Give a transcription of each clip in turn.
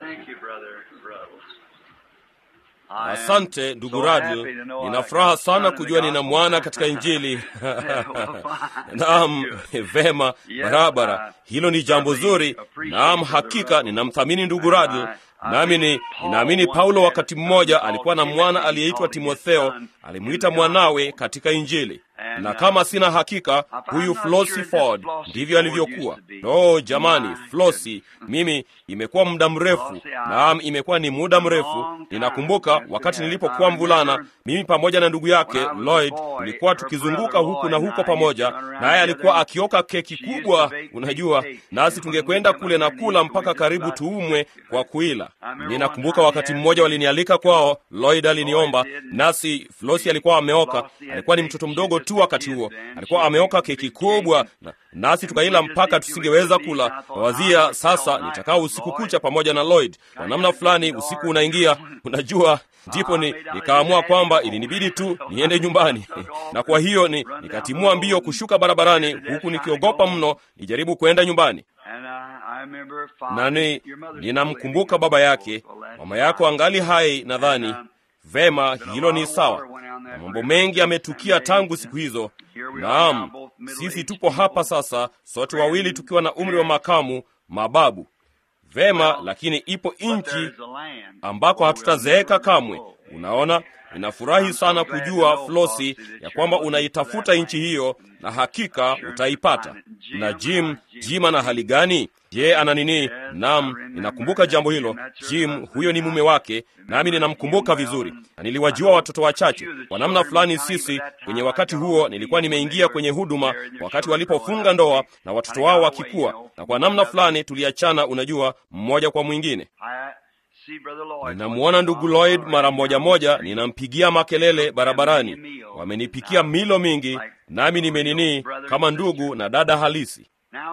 Thank you, Brother Ruddles. Asante ndugu Radl, nina furaha sana kujua nina mwana katika Injili. Naam, vema, barabara, hilo ni jambo zuri. Naam, hakika ninamthamini ndugu Radl, nami ni ninaamini Paulo wakati mmoja alikuwa na mwana aliyeitwa Timotheo, alimwita mwanawe katika Injili na kama sina hakika, huyu Flossie Ford ndivyo alivyokuwa. No jamani, Flossie, mimi imekuwa muda mrefu, naam, imekuwa ni muda mrefu. Ninakumbuka wakati nilipokuwa mvulana, mimi pamoja na ndugu yake Lloyd tulikuwa tukizunguka huku na huko pamoja, naye alikuwa akioka keki kubwa, unajua, nasi tungekwenda kule na kula mpaka karibu tuumwe kwa kuila. Ninakumbuka wakati mmoja walinialika kwao, Lloyd aliniomba, nasi Flossie alikuwa ameoka, alikuwa ni mtoto mdogo tu wakati huo alikuwa ameoka keki kubwa na, nasi tukaila mpaka tusingeweza kula. Wawazia sasa nitakaa usiku kucha pamoja na Lloyd. Kwa namna fulani usiku unaingia, unajua, ndipo ni, nikaamua kwamba ilinibidi tu niende nyumbani na kwa hiyo ni, nikatimua mbio kushuka barabarani huku nikiogopa mno nijaribu kwenda nyumbani nani ninamkumbuka baba yake, mama yako angali hai nadhani. Vema, hilo ni sawa, na mambo mengi yametukia tangu siku hizo. Naam, sisi tupo hapa sasa, sote wawili tukiwa na umri wa makamu, mababu. Vema, lakini ipo nchi ambako hatutazeeka kamwe. Unaona, ninafurahi sana kujua Flosi ya kwamba unaitafuta nchi hiyo, na hakika utaipata. Na Jim, Jim ana hali gani? Je, ana nini? Naam, ninakumbuka jambo hilo. Jim huyo ni mume wake, nami ninamkumbuka vizuri, na niliwajua watoto wachache kwa namna fulani. Sisi kwenye wakati huo nilikuwa nimeingia kwenye huduma wakati walipofunga ndoa na watoto wao wakikua, na kwa namna fulani tuliachana, unajua, mmoja kwa mwingine. Ninamwona ndugu Lloyd mara moja moja, ninampigia makelele barabarani, wamenipikia milo mingi, nami nimenini kama ndugu na dada halisi.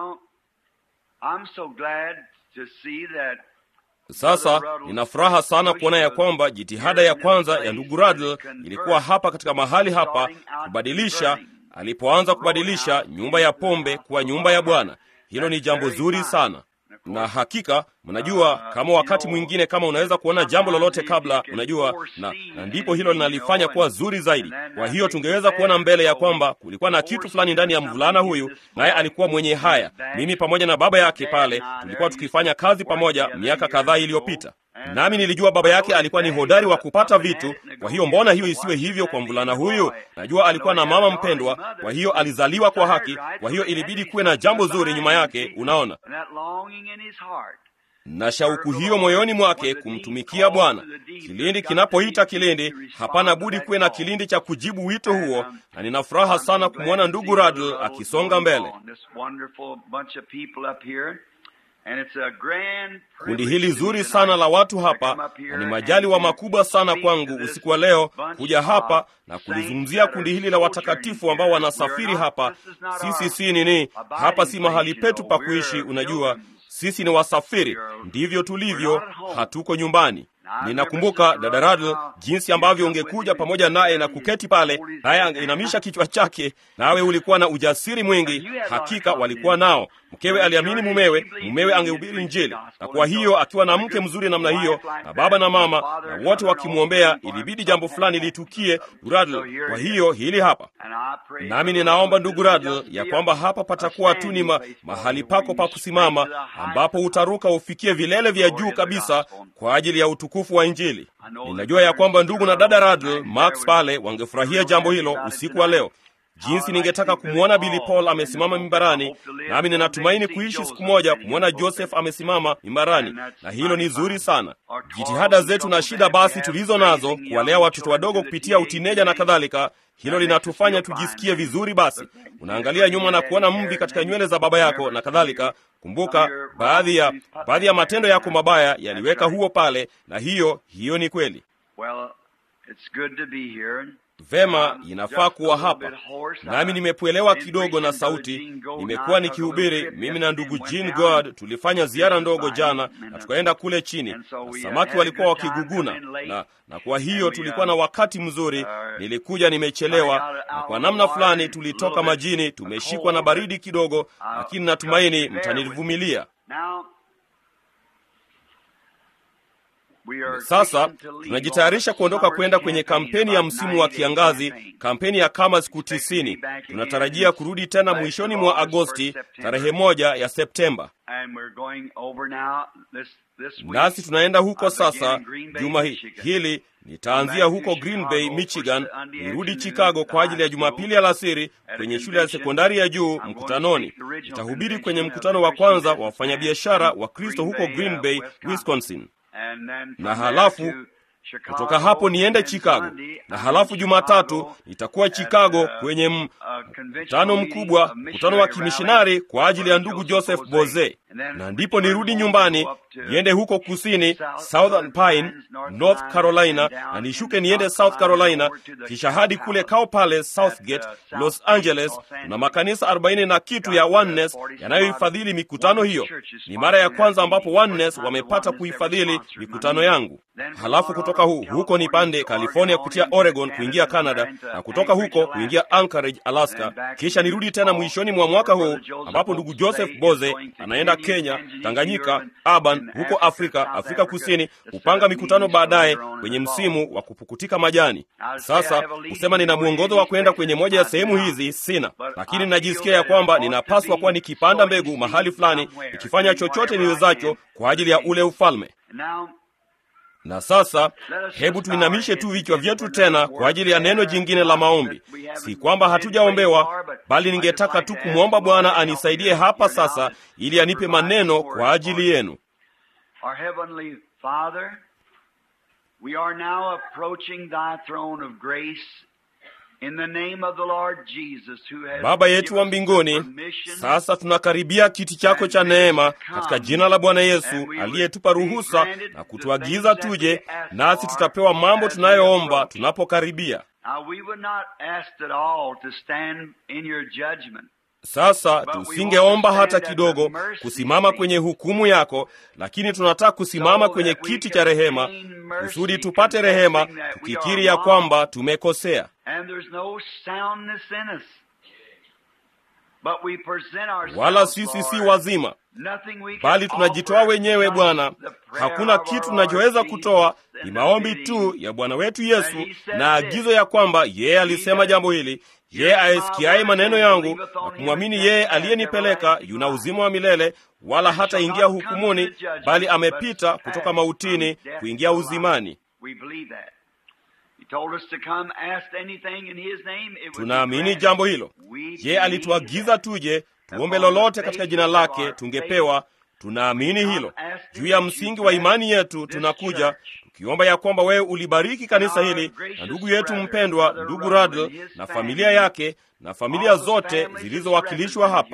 Sasa nina furaha sana kuona ya kwamba jitihada ya kwanza ya ndugu Radl ilikuwa hapa katika mahali hapa kubadilisha, alipoanza kubadilisha nyumba ya pombe kuwa nyumba ya Bwana. Hilo ni jambo zuri sana na hakika mnajua, kama wakati mwingine, kama unaweza kuona jambo lolote kabla, unajua na, na ndipo hilo linalifanya kuwa zuri zaidi. Kwa hiyo tungeweza kuona mbele ya kwamba kulikuwa na kitu fulani ndani ya mvulana huyu, naye alikuwa mwenye haya. Mimi pamoja na baba yake pale tulikuwa tukifanya kazi pamoja miaka kadhaa iliyopita, nami nilijua baba yake alikuwa ni hodari wa kupata vitu. Kwa hiyo mbona hiyo isiwe hivyo kwa mvulana huyu? Najua alikuwa na mama mpendwa, kwa hiyo alizaliwa kwa haki. Kwa hiyo ilibidi kuwe na jambo zuri nyuma yake, unaona na shauku hiyo moyoni mwake kumtumikia Bwana. Kilindi kinapoita kilindi, hapana budi kuwe na kilindi cha kujibu wito huo, na nina furaha sana kumwona ndugu Radl akisonga mbele. Kundi hili zuri sana la watu hapa, na ni majaliwa makubwa sana kwangu usiku wa leo kuja hapa na kulizungumzia kundi hili la watakatifu ambao wanasafiri hapa. Sisi si nini, hapa si mahali petu pa kuishi, unajua sisi ni wasafiri, ndivyo tulivyo, hatuko nyumbani. Ninakumbuka dada Radl, jinsi ambavyo ungekuja pamoja naye na kuketi pale, naye angeinamisha kichwa chake, nawe ulikuwa na ujasiri mwingi. Hakika walikuwa nao. Mkewe aliamini mumewe, mumewe angehubiri Injili, na kwa hiyo akiwa na mke mzuri namna hiyo, na baba na mama na wote wakimwombea, ilibidi jambo fulani litukie Radl. Kwa hiyo hili hapa, nami ninaomba ndugu Radl ya kwamba hapa patakuwa tu ni ma, mahali pako pa kusimama, ambapo utaruka ufikie vilele vya juu kabisa kwa ajili ya utukufu wa Injili. Ninajua ya kwamba ndugu na dada Radl Max pale wangefurahia jambo hilo usiku wa leo jinsi ningetaka kumwona Billy Paul amesimama mimbarani, nami ninatumaini kuishi siku moja kumwona Joseph amesimama mimbarani, na hilo ni zuri sana. Jitihada zetu na shida basi tulizo nazo kuwalea watoto wadogo kupitia utineja na kadhalika, hilo linatufanya tujisikie vizuri. Basi unaangalia nyuma na kuona mvi katika nywele za baba yako na kadhalika. Kumbuka baadhi ya baadhi ya matendo yako mabaya yaliweka huo pale, na hiyo hiyo ni kweli. Vema, inafaa kuwa hapa. Nami nimepwelewa kidogo na sauti. Nimekuwa nikihubiri mimi na ndugu Jean God, tulifanya ziara ndogo jana na tukaenda kule chini, na samaki walikuwa wakiguguna, na, na kwa hiyo tulikuwa na wakati mzuri. Nilikuja nimechelewa, na kwa namna fulani tulitoka majini, tumeshikwa na baridi kidogo, lakini natumaini mtanivumilia. Sasa tunajitayarisha kuondoka kwenda kwenye kampeni ya msimu wa kiangazi, kampeni ya kama siku tisini. Tunatarajia kurudi tena mwishoni mwa Agosti, tarehe moja ya Septemba, nasi tunaenda huko sasa. Juma hili nitaanzia huko Green Bay, Michigan, nirudi Chicago kwa ajili ya Jumapili alasiri kwenye shule ya sekondari ya juu mkutanoni. Nitahubiri kwenye mkutano wa kwanza wa wafanyabiashara wa Kristo huko Green Bay, Wisconsin, na halafu kutoka hapo niende Chicago, na halafu Jumatatu nitakuwa Chicago kwenye mkutano mkubwa, mkutano wa kimishonari kwa ajili ya ndugu Joseph Boze, na ndipo nirudi nyumbani niende huko kusini Southern Pine, North Carolina, na nishuke niende South Carolina, kisha hadi kule Cow Palace, Southgate, Los Angeles. Na makanisa arobaini na kitu ya Oneness yanayoifadhili mikutano hiyo. Ni mara ya kwanza ambapo Oneness wamepata kuifadhili mikutano yangu. Halafu kutoka hu, huko nipande California kupitia Oregon kuingia Canada, na kutoka huko kuingia Anchorage, Alaska, kisha nirudi tena mwishoni mwa mwaka huu ambapo ndugu Joseph Boze anaenda Kenya, Tanganyika, Aban huko Afrika, Afrika Kusini, kupanga mikutano baadaye kwenye msimu wa kupukutika majani. Sasa kusema nina mwongozo wa kwenda kwenye moja ya sehemu hizi sina, lakini najisikia ya kwamba ninapaswa kuwa nikipanda mbegu mahali fulani, nikifanya chochote niwezacho kwa ajili ya ule ufalme. Na sasa hebu tuinamishe tu vichwa vyetu tena kwa ajili ya neno jingine la maombi. Si kwamba hatujaombewa, bali ningetaka tu kumwomba Bwana anisaidie hapa sasa, ili anipe maneno kwa ajili yenu. Our Heavenly Father, we are now approaching thy throne of grace in the name of the Lord Jesus who has Baba yetu wa mbinguni, sasa tunakaribia kiti chako cha neema katika jina la Bwana Yesu aliyetupa ruhusa na kutuagiza tuje, nasi tutapewa mambo tunayoomba tunapokaribia. Now we were not asked at all to stand in your judgment. Sasa tusingeomba hata kidogo kusimama kwenye hukumu yako, lakini tunataka kusimama kwenye kiti cha rehema kusudi tupate rehema, tukikiri ya kwamba tumekosea. And there's no soundness in us. But we present ourselves, Wala sisi si Lord. wazima, Nothing we can bali tunajitoa offer wenyewe but Bwana. the prayer Hakuna of our kitu Lord tunachoweza Jesus kutoa, and ni the maombi bidding tu ya Bwana wetu that Yesu he said na this. agizo ya kwamba yeye alisema jambo hili, yeye ayesikiaye maneno yangu na kumwamini yeye aliyenipeleka yuna uzima wa milele, wala hataingia hukumuni, bali amepita kutoka mautini kuingia uzimani. We believe that. He told us to come ask anything in his name, it would be Tunaamini granted. jambo hilo. We Yeye believe alituagiza that. tuje tuombe lolote katika jina lake, tungepewa. Tunaamini hilo. Juu ya msingi wa imani yetu tunakuja tukiomba ya kwamba wewe ulibariki kanisa hili na ndugu yetu mpendwa ndugu Radl na familia yake na familia zote zilizowakilishwa hapa.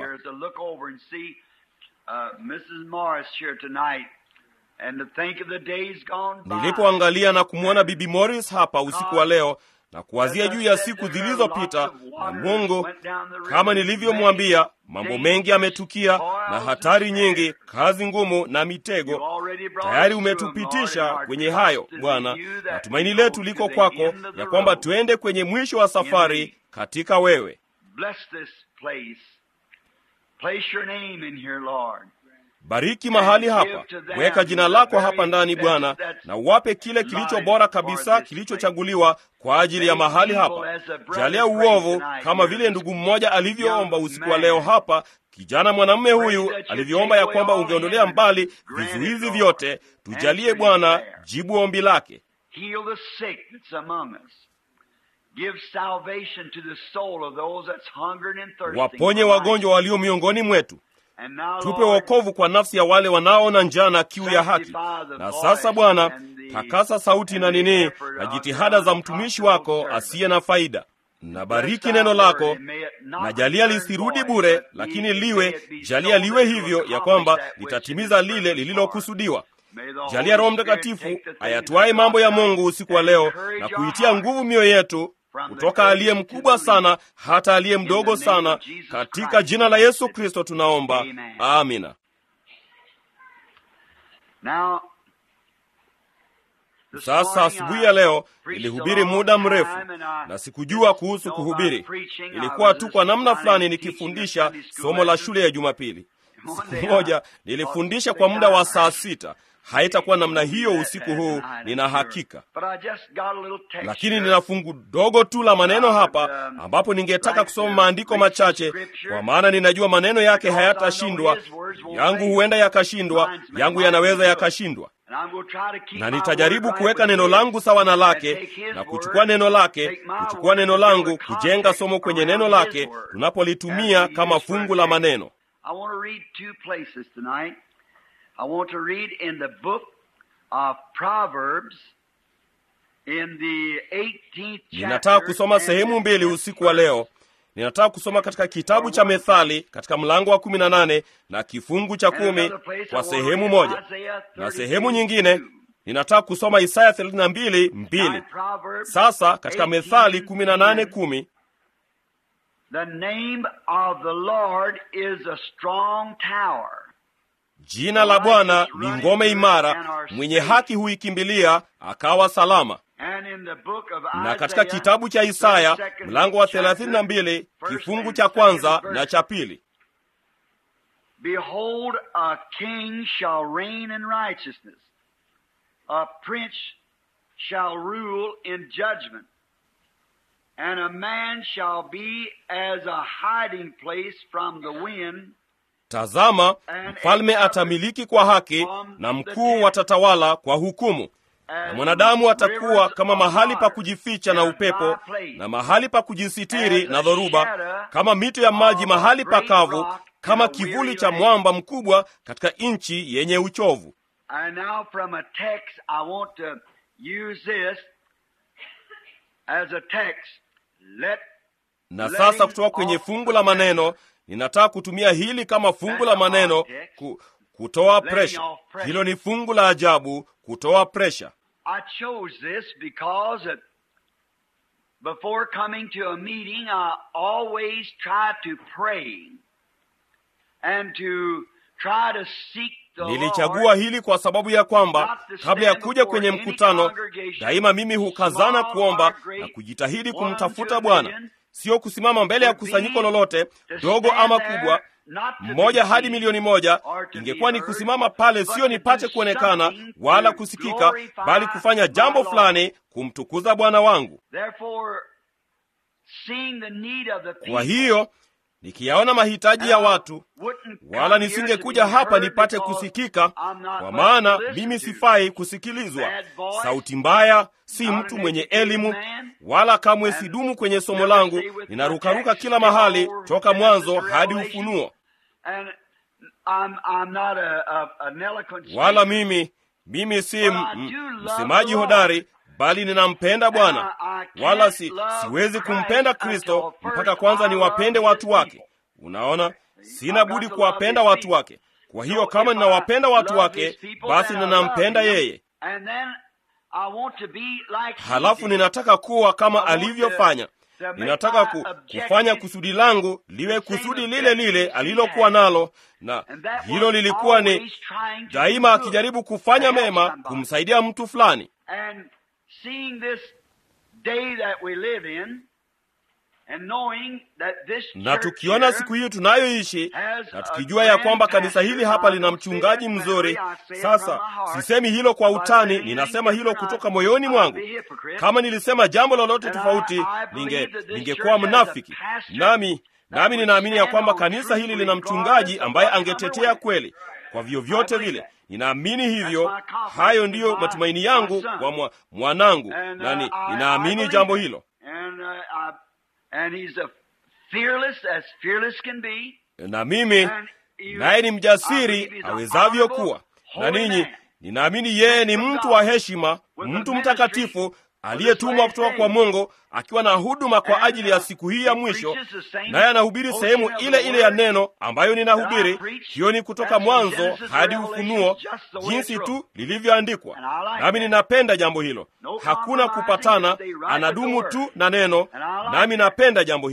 Nilipoangalia na kumwona Bibi Morris hapa usiku wa leo na kuwazia juu ya siku zilizopita, na Mungu, kama nilivyomwambia, mambo mengi yametukia na hatari nyingi, kazi ngumu na mitego. Tayari umetupitisha kwenye hayo Bwana, na tumaini letu liko kwako, ya kwamba tuende kwenye mwisho wa safari katika wewe. Bless this place. Place your name in here, Lord. Bariki mahali hapa, weka jina lako hapa ndani Bwana, na uwape kile kilicho bora kabisa kilichochaguliwa kwa ajili ya mahali hapa. Jalia uovu kama vile ndugu mmoja alivyoomba usiku wa leo hapa, kijana mwanamume huyu alivyoomba ya kwamba ungeondolea mbali vizuizi vyote. Tujalie Bwana, jibu ombi lake. Heal the sick that's among us. Give salvation to the soul of those that's hungering and thirsting. Waponye for wagonjwa walio miongoni mwetu. life. And now, Tupe Lord, wokovu kwa nafsi ya wale wanaona njaa na kiu ya haki. Na sasa Bwana, takasa sauti na nini na jitihada za mtumishi wako asiye na faida. Na bariki neno lako, na jalia lisirudi bure, lakini liwe, jalia liwe hivyo ya kwamba litatimiza lile lililokusudiwa. Jalia Roho Mtakatifu ayatwaye mambo ya Mungu usiku wa leo na kuitia nguvu mioyo yetu kutoka aliye mkubwa sana hata aliye mdogo sana, katika jina la Yesu Kristo tunaomba, amina. Now, Sasa asubuhi ya leo nilihubiri muda mrefu na sikujua kuhusu kuhubiri. Ilikuwa tu kwa namna fulani nikifundisha somo la shule ya Jumapili. Siku moja nilifundisha kwa muda wa saa sita, haitakuwa namna hiyo usiku huu, nina hakika. But I just got a little text Lakini here. nina fungu dogo tu la maneno hapa ambapo ningetaka kusoma maandiko machache, kwa maana ninajua maneno yake hayatashindwa. Yangu huenda yakashindwa, yangu yanaweza yakashindwa, And I'm gonna try to keep na my nitajaribu word right kuweka with neno his, langu sawa na and lake take his na word, kuchukua neno lake, take my kuchukua word neno and build langu, a kujenga context somo kwenye around neno his lake word. tunapolitumia And we kama use for fungu our la text. maneno. I want to read two places tonight. I want to read in the book of Proverbs in the 18th Ninataka chapter kusoma and sehemu the mbili 10th usiku wa leo. Ninataka kusoma katika kitabu cha Methali katika mlango wa kumi na nane na kifungu cha And kumi another place I kwa want to sehemu read moja, Isaiah na 32. sehemu nyingine ninataka kusoma Isaya 32 mbili. Now, Proverbs Sasa katika Methali 18, 18 kumi The name of the Lord is a strong tower. jina la Bwana ni ngome imara, mwenye haki huikimbilia akawa salama. And in the book of Na katika Isaiah, kitabu cha Isaya 32nd mlango wa chapter, 32 first kifungu and cha second kwanza verse. na cha pili Behold, a king shall reign in righteousness, a prince shall rule in judgment, and a man shall be as a hiding place from the wind, Tazama, mfalme atamiliki kwa haki, na mkuu watatawala kwa hukumu. Na mwanadamu atakuwa kama mahali pa kujificha na upepo, na mahali pa kujisitiri na dhoruba, kama mito ya maji mahali pakavu, kama kivuli cha mwamba mkubwa katika nchi yenye uchovu. And now, from a text, I want to use this as a text. Let Na sasa kutoka kwenye fungu la maneno, ninataka kutumia hili kama fungu la maneno ku, kutoa presha. Hilo ni fungu la ajabu, kutoa presha. I chose this because that before coming to a meeting, I always try to pray and to try to seek the Nilichagua Lord. hili kwa sababu ya kwamba kabla ya kuja kwenye mkutano, daima mimi hukazana kuomba na kujitahidi kumtafuta Bwana, sio kusimama mbele ya kusanyiko lolote dogo ama kubwa, mmoja hadi milioni moja. Ingekuwa ni kusimama pale, sio nipate kuonekana wala kusikika, bali kufanya jambo fulani kumtukuza Bwana wangu. Therefore, seeing the need of the Kwa people, hiyo nikiyaona mahitaji ya watu wouldn't come wala here nisingekuja to be hapa heard nipate because kusikika, I'm not kwa much maana to listen mimi to. sifai kusikilizwa. Bad voice, Sauti mbaya, si not mtu an mwenye educated elimu, man, wala kamwe and sidumu kwenye somo never langu. stay with Ninarukaruka my kila text, mahali all toka Genesis mwanzo to hadi Revelation. Ufunuo. And I'm, I'm not a, a, an eloquent Wala speaker. mimi mimi si But m- I m- do love msemaji the Lord. hodari, bali ninampenda Bwana, I- I can't wala si, love siwezi Christ kumpenda until Kristo first mpaka kwanza I niwapende love watu his wake. people. Unaona, sina I've got budi to kuwapenda love his watu wake. Kwa hiyo So kama if I ninawapenda watu love wake, his people, basi then I ninampenda love him. yeye. And then I want to be like he Halafu did. ninataka kuwa kama I want alivyofanya. to- to make Ninataka my ku, objective kufanya kusudi langu liwe the same kusudi lile lile objective he alilokuwa had. nalo, na And that hilo was lilikuwa ni always trying to daima do good, akijaribu kufanya to help mema, somebody. kumsaidia mtu fulani. And seeing this day that we live in, and knowing that this Na church tukiona here siku hii tunayoishi has na a tukijua ya kwamba grand kanisa hili pastor, hapa I lina don't say mchungaji that mzuri. clearly, I say it Sasa from my heart. sisemi hilo kwa If I utani, say ninasema anything hilo different, kutoka I- moyoni I'd mwangu. be a hypocrite. Kama nilisema jambo lolote And I- tofauti, I ninge believe that this ningekuwa church has a mnafiki. pastor Nami that nami would ninaamini ya stand kwamba on kanisa truth hili lina regardless mchungaji of ambaye what come angetetea their way. kweli kwa vyovyote I believe vile. that. Ninaamini hivyo. That's my confidence Hayo in ndiyo my- matumaini my yangu son. kwa mwa, mwanangu, And, na uh, ni- I- I ninaamini believe jambo that. hilo. And, uh, I- and he's a fearless as fearless can be. na mimi And you- naye ni I mjasiri believe he's an awezavyo honorable, kuwa. Na holy ninyi man. ninaamini yeye ni mtu wa heshima, With mtu a mtakatifu ministry aliyetumwa last kutoka day. kwa Mungu, akiwa na huduma kwa And, ajili ya uh, siku hii ya he mwisho, preaches the same naye anahubiri portion sehemu of the ile ile ya word neno ambayo that ninahubiri. I preach. Hiyo ni kutoka That's from mwanzo Genesis to hadi Revelation, Ufunuo, just the way jinsi it's tu wrote. lilivyoandikwa. And I like Nami that. ninapenda jambo hilo, No hakuna compromising, kupatana, stay right with anadumu the tu word. na neno, And I like nami that. napenda jambo hilo.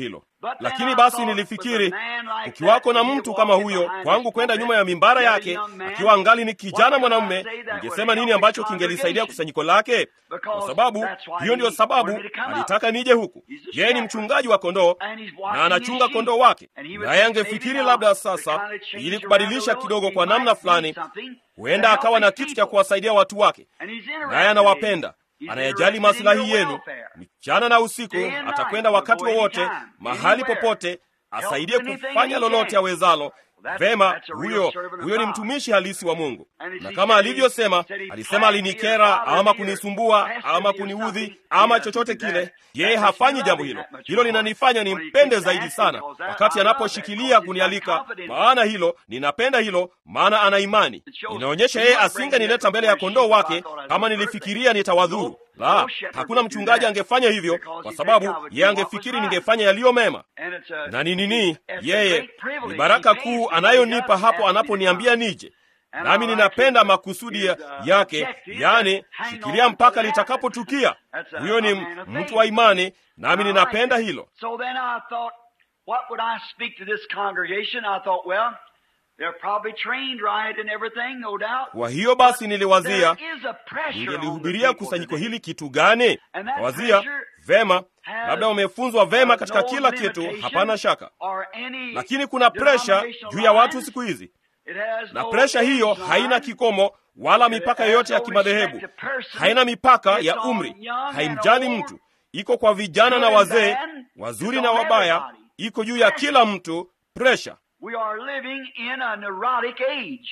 lakini basi nilifikiri ukiwako na mtu kama huyo kwangu kwenda nyuma ya mimbara yake akiwa angali ni kijana mwanamume ningesema nini ambacho kingelisaidia kusanyiko lake kwa sababu hiyo ndiyo sababu alitaka nije huku yeye ni mchungaji wa kondoo na anachunga kondoo wake naye angefikiri labda sasa ili kubadilisha kidogo kwa namna fulani huenda akawa na kitu cha kuwasaidia watu wake naye anawapenda anayejali masilahi yenu mchana na usiku atakwenda wakati wowote mahali popote asaidie kufanya lolote awezalo vema huyo huyo ni mtumishi halisi wa mungu na kama alivyosema alisema alinikera ama kunisumbua ama kuniudhi ama chochote kile yeye hafanyi jambo hilo hilo linanifanya nimpende zaidi sana wakati anaposhikilia kunialika maana hilo ninapenda hilo maana ana imani inaonyesha yeye asingenileta mbele ya kondoo wake kama nilifikiria nitawadhuru la hakuna mchungaji angefanya hivyo kwa sababu yeye angefikiri ningefanya yaliyo mema na ni nini yeye ni baraka kuu anayonipa hapo anaponiambia nije nami ninapenda makusudi yake yani shikilia mpaka litakapotukia huyo ni mtu wa imani nami ninapenda hilo So then I thought, what would I speak to this congregation? I thought, well, they're probably trained right and everything, no doubt. kwa hiyo basi niliwazia There is a pressure on the ningelihubiria people kusanyiko today. hili kitu gani And that wazia pressure vema has labda wamefunzwa vema katika no kila kitu limitation hapana shaka or any lakini kuna presha denominational juu ya watu lines. siku hizi It has na no presha hiyo age haina line. kikomo wala mipaka yoyote ya kimadhehebu haina mipaka ya umri haimjali mtu iko kwa vijana na wazee wazuri na wabaya iko juu ya kila mtu presha We are living in a neurotic age.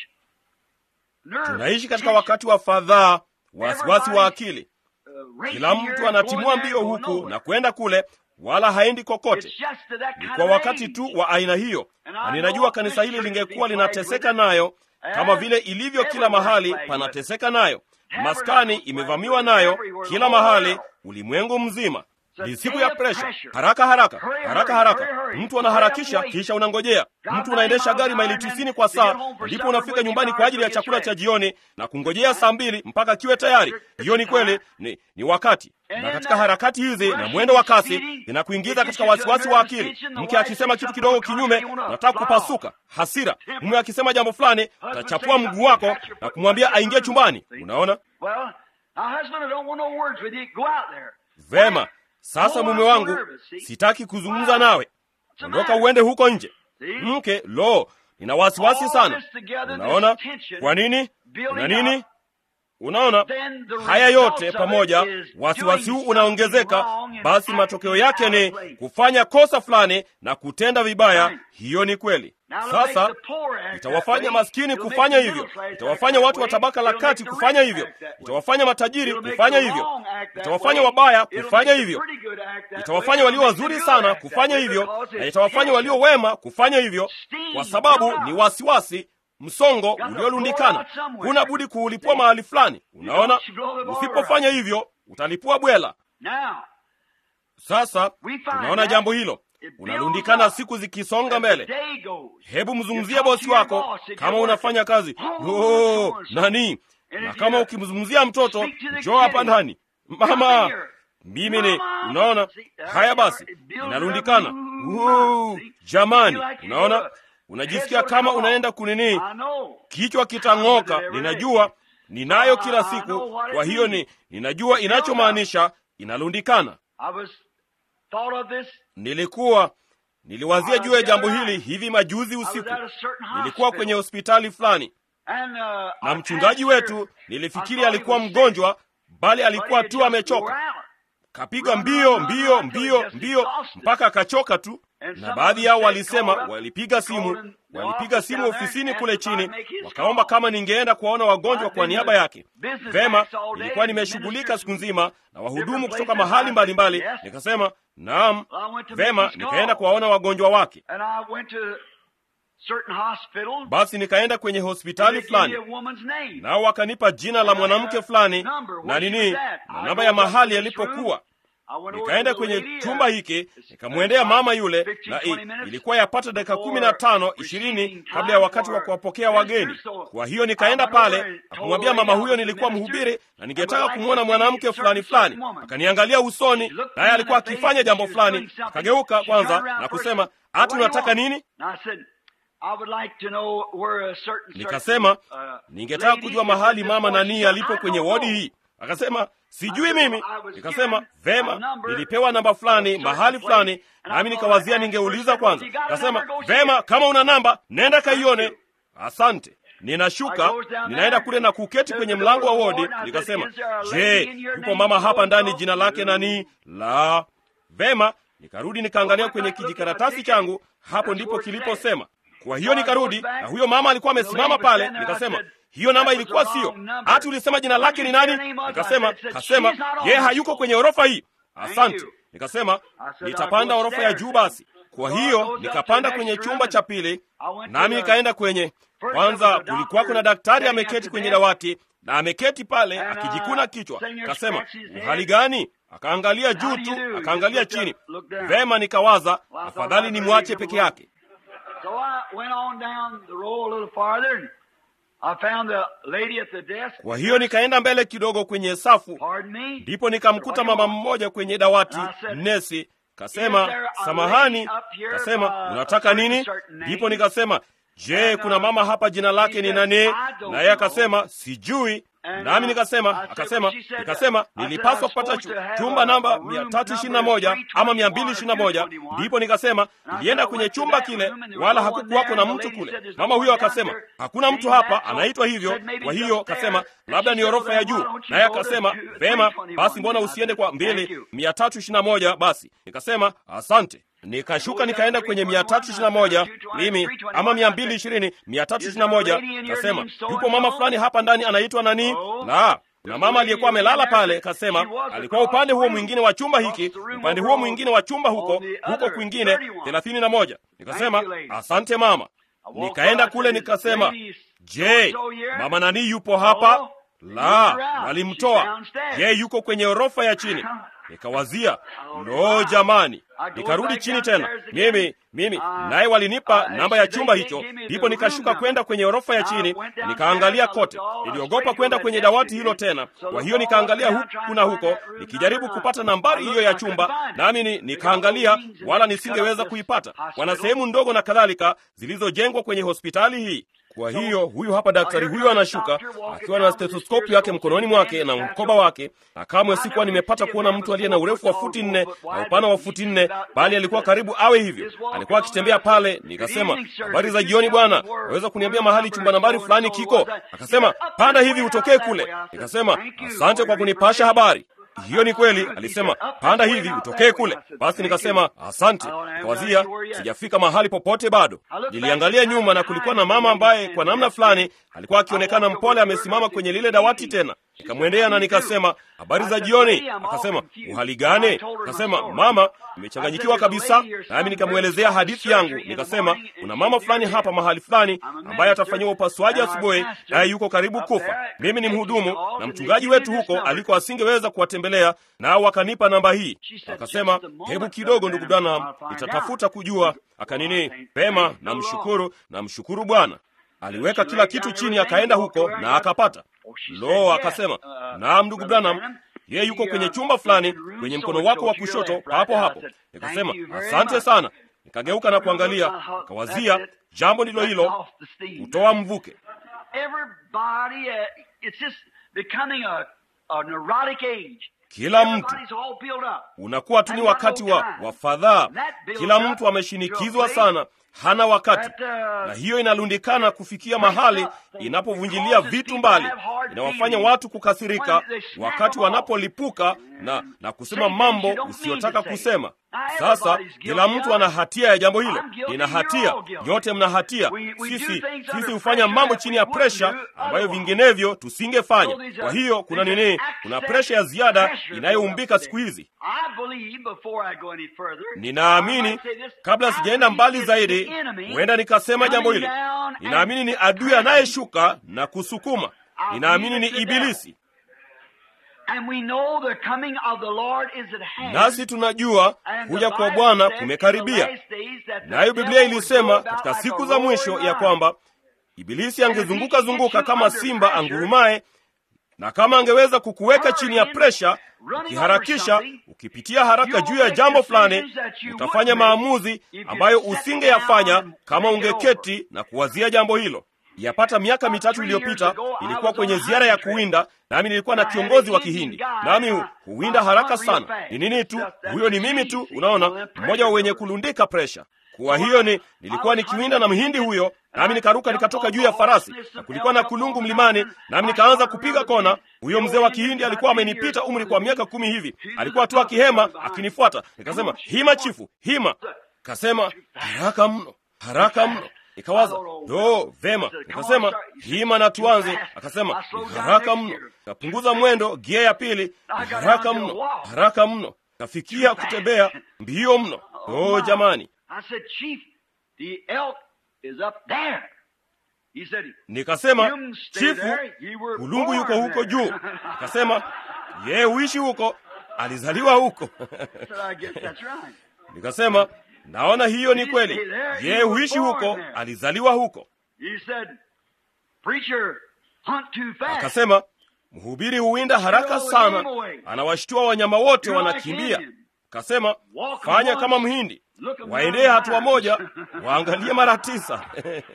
Nerve tunaishi katika tension, wakati wa fadhaa wasiwasi wa akili uh, racing kila here, mtu going anatimua there, mbio going huku nowhere. na kwenda kule wala haendi kokote It's just to that ni kind kwa of wakati age. tu wa aina hiyo na ninajua kanisa hili lingekuwa linateseka nayo kama vile ilivyo kila mahali panateseka nayo maskani imevamiwa nayo kila mahali ulimwengu mzima ni siku ya presha haraka haraka haraka haraka mtu anaharakisha kisha unangojea mtu unaendesha gari maili tisini kwa saa ndipo unafika nyumbani kwa ajili ya chakula cha jioni na kungojea saa mbili mpaka kiwe tayari hiyo ni kweli ni, ni wakati na katika harakati hizi na mwendo wa kasi inakuingiza katika wasiwasi wa akili mke akisema kitu kidogo kinyume unataka kupasuka hasira mume akisema jambo fulani utachapua mguu wako na kumwambia aingie chumbani unaona Well, now, husband, I don't want no words with you. Go out there. vema sasa mume wangu sitaki kuzungumza nawe ondoka uende huko nje mke lo nina wasiwasi sana unaona kwa nini una nini unaona haya yote pamoja wasiwasi huu unaongezeka basi matokeo yake ni kufanya kosa fulani na kutenda vibaya hiyo ni kweli sasa itawafanya maskini kufanya hivyo itawafanya watu wa tabaka la kati kufanya hivyo itawafanya matajiri kufanya hivyo itawafanya wabaya kufanya hivyo itawafanya walio wazuri sana kufanya hivyo na itawafanya walio wema kufanya hivyo kwa sababu ni wasiwasi msongo uliolundikana huna budi kuulipua mahali fulani unaona usipofanya hivyo utalipua bwela Now, sasa tunaona jambo hilo unalundikana siku zikisonga mbele day goes. hebu mzungumzie bosi wako kama unafanya kazi oh, nani na kama ukimzungumzia mtoto njoo hapa ndani mama mimi ni unaona haya basi inarundikana uh, jamani unaona unajisikia kama unaenda kunini I know. kichwa kitang'oka ninajua ninayo kila siku kwa hiyo ni ninajua inachomaanisha inalundikana I was thought of this. nilikuwa niliwazia juu ya jambo hili hivi majuzi I was usiku at a certain nilikuwa hospital. kwenye hospitali fulani And, uh, na our mchungaji pastor, wetu I nilifikiri thought he alikuwa was sick, mgonjwa bali but alikuwa he tu just amechoka wore out. kapiga Run, mbio run, run, mbio run till he mbio just mbio exhausted. mpaka akachoka tu And na some baadhi of yao them walisema called up, walipiga called simu in the walipiga office simu down there ofisini and kule asked if chini I'd make his wakaomba call. kama ningeenda kuwaona wagonjwa I'd kwa been niaba to yake business vema acts all day, nilikuwa nimeshughulika ministers siku nzima na wahudumu different kutoka places. mahali I mbalimbali said, yes. nikasema naam Well, I went to make vema his nikaenda call. kuwaona wagonjwa wake And I went to certain hospital. basi nikaenda kwenye and hospitali they fulani give you a woman's name. nao wakanipa jina la mwanamke fulani Number, na where she nini was at. na I namba ya goes up mahali to this room. yalipokuwa nikaenda kwenye chumba hiki nikamwendea mama yule, na i, ilikuwa yapata dakika kumi na tano ishirini kabla ya wakati wa kuwapokea wageni. Kwa hiyo nikaenda pale na kumwambia mama huyo nilikuwa mhubiri na ningetaka kumwona mwanamke fulani fulani. Akaniangalia usoni, naye alikuwa akifanya jambo fulani. Akageuka kwanza na kusema, hati unataka nini? Nikasema ningetaka kujua mahali mama nani alipo kwenye wodi hii. Akasema sijui mimi. Nikasema vema, nilipewa namba fulani mahali fulani, nami nikawazia ningeuliza kwanza. Akasema vema, kama una namba nenda kaione. Asante. Ninashuka, ninaenda kule na kuketi kwenye mlango wa wodi. Nikasema, je, yupo mama hapa ndani, jina lake nani? La, vema. Nikarudi nikaangalia kwenye kijikaratasi changu, hapo ndipo kiliposema. Kwa hiyo nikarudi na huyo mama alikuwa amesimama pale. Nikasema hiyo namba ilikuwa siyo. Hati ulisema jina lake ni nani? Nikasema kasema yeye hayuko kwenye orofa hii. Asante. Nikasema nitapanda orofa ya juu basi. Kwa hiyo nikapanda kwenye chumba cha pili, nami nikaenda kwenye kwanza. Kulikuwa kuna daktari ameketi kwenye dawati na ameketi pale akijikuna kichwa. Kasema uhali gani? Akaangalia juu tu, akaangalia chini. Vema, nikawaza afadhali nimwache peke yake. Kwa hiyo nikaenda mbele kidogo kwenye safu, ndipo nikamkuta mama mmoja kwenye dawati, nesi. Kasema samahani, kasema unataka nini? Ndipo nikasema je, kuna mama hapa jina lake ni nani? Naye akasema sijui. Nami nikasema akasema, nikasema nilipaswa kupata chumba namba mia tatu ishirini na moja ama mia mbili ishirini na moja Ndipo nikasema nilienda kwenye chumba kile, wala hakukuwako na mtu kule. Mama huyo akasema hakuna mtu hapa anaitwa hivyo. Kwa hiyo akasema labda ni orofa ya juu. Naye akasema vema, basi mbona usiende kwa mbili mia tatu ishirini na moja Basi nikasema asante. Nikashuka nikaenda kwenye mia tatu ishirini na moja mimi ama mia mbili ishirini mia tatu ishirini na moja Kasema yupo mama fulani hapa ndani anaitwa nani? La, kuna mama aliyekuwa amelala pale. Kasema alikuwa upande huo mwingine wa chumba hiki, upande huo mwingine wa chumba huko huko kwingine thelathini na moja. Nikasema asante mama. Nikaenda kule nikasema, je, mama nani yupo hapa? La, walimtoa. Je, yuko kwenye orofa ya chini? Nikawazia, lo, jamani! Nikarudi chini tena mimi mimi, naye walinipa namba ya chumba hicho. Ndipo nikashuka kwenda kwenye orofa ya chini, nikaangalia kote. Niliogopa kwenda kwenye dawati hilo tena, kwa hiyo nikaangalia huku na huko, nikijaribu kupata nambari hiyo ya chumba, nami ni nikaangalia, wala nisingeweza kuipata. Wana sehemu ndogo na kadhalika zilizojengwa kwenye hospitali hii. Kwa hiyo huyu hapa daktari huyu anashuka akiwa na stetoskopu yake mkononi mwake na mkoba wake, na kamwe sikuwa nimepata kuona mtu aliye na urefu wa futi nne na upana wa futi nne, bali alikuwa karibu awe hivyo. Alikuwa akitembea pale. Nikasema, habari za jioni bwana, naweza kuniambia mahali chumba nambari fulani kiko? Akasema, panda hivi utokee kule. Nikasema, asante kwa kunipasha habari hiyo ni kweli. Alisema panda hivi utokee kule. Basi nikasema asante. Nikawazia sijafika mahali popote bado. Niliangalia nyuma na kulikuwa na mama ambaye kwa namna fulani alikuwa akionekana mpole, amesimama kwenye lile dawati tena. Nikamwendea na nikasema habari za jioni. Akasema uhali gani? Akasema mama, nimechanganyikiwa kabisa. Nami nikamwelezea hadithi yangu, nikasema kuna mama fulani hapa mahali fulani ambaye atafanyiwa upasuaji asubuhi, naye yuko karibu kufa. Mimi ni mhudumu na mchungaji wetu huko aliko asingeweza kuwatembelea, nao wakanipa namba hii. Akasema hebu kidogo, ndugu Branham, nitatafuta kujua. Akanini pema, namshukuru, namshukuru Bwana. Aliweka kila kitu chini, akaenda huko na akapata. Lo, akasema naam, ndugu Branham, yeye yuko kwenye chumba fulani kwenye mkono wako wa kushoto papo hapo. Nikasema asante sana. Nikageuka na kuangalia, nikawazia jambo ndilo hilo, kutoa mvuke. Kila mtu unakuwa tu ni wakati wa, wa fadhaa. Kila mtu ameshinikizwa sana, hana wakati, na hiyo inalundikana kufikia mahali inapovunjilia vitu mbali, inawafanya watu kukasirika wakati wanapolipuka na, na kusema mambo usiyotaka kusema. Sasa kila mtu ana hatia ya jambo hilo. Nina hatia, nyote mna hatia. Sisi sisi hufanya mambo chini ya presha ambayo vinginevyo tusingefanya. Kwa hiyo kuna nini? Kuna presha ya ziada inayoumbika siku hizi. Ninaamini, kabla sijaenda mbali zaidi, huenda nikasema jambo hili. Ninaamini ni adui anayeshuka na kusukuma. Ninaamini ni Ibilisi And we know the coming of the Lord is at hand. nasi tunajua And the kuja kwa Bible Bwana said in the kumekaribia. last days that the Nayo Biblia devil would ilisema go about katika like a siku za roaring mwisho ya lion. kwamba Ibilisi angezunguka zunguka kama simba angurumaye, na kama angeweza kukuweka chini ya presha, ukiharakisha, ukipitia haraka juu ya jambo fulani, utafanya maamuzi ambayo usingeyafanya kama ungeketi na kuwazia jambo hilo. Yapata miaka mitatu iliyopita ilikuwa kwenye ziara ya kuwinda, nami nilikuwa na kiongozi wa Kihindi, nami hu- huwinda haraka sana. Ni nini tu, huyo ni mimi tu, unaona, mmoja wa wenye kulundika presha. Kwa hiyo ni nilikuwa nikiwinda na mhindi huyo, nami nikaruka nikatoka juu ya farasi, na kulikuwa na kulungu mlimani, nami nikaanza kupiga kona. Huyo mzee wa Kihindi alikuwa amenipita umri kwa miaka kumi hivi, alikuwa tu akihema akinifuata. Nikasema, hima chifu, hima. Kasema, haraka mno, haraka mno. Nikawaza, do vema. Nikasema, hima na tuanze. Akasema, ni haraka mno. Kapunguza mwendo, gia ya pili, ni haraka mno, haraka mno. Kafikia kutembea mbio mno. Oh jamani, I said, Chief, the elk is up there. He said, nikasema "You stay chifu, there. You were kulungu yuko born huko there." juu. Akasema yeye huishi huko, alizaliwa huko. I said, I guess that's right. Nikasema naona hiyo ni kweli, yeye huishi huko, alizaliwa huko. He said, Preacher, hunt too fast. Akasema mhubiri huwinda haraka sana, anawashtua wanyama wote wanakimbia. Akasema fanya kama mhindi, waendee hatua moja, waangalie mara tisa.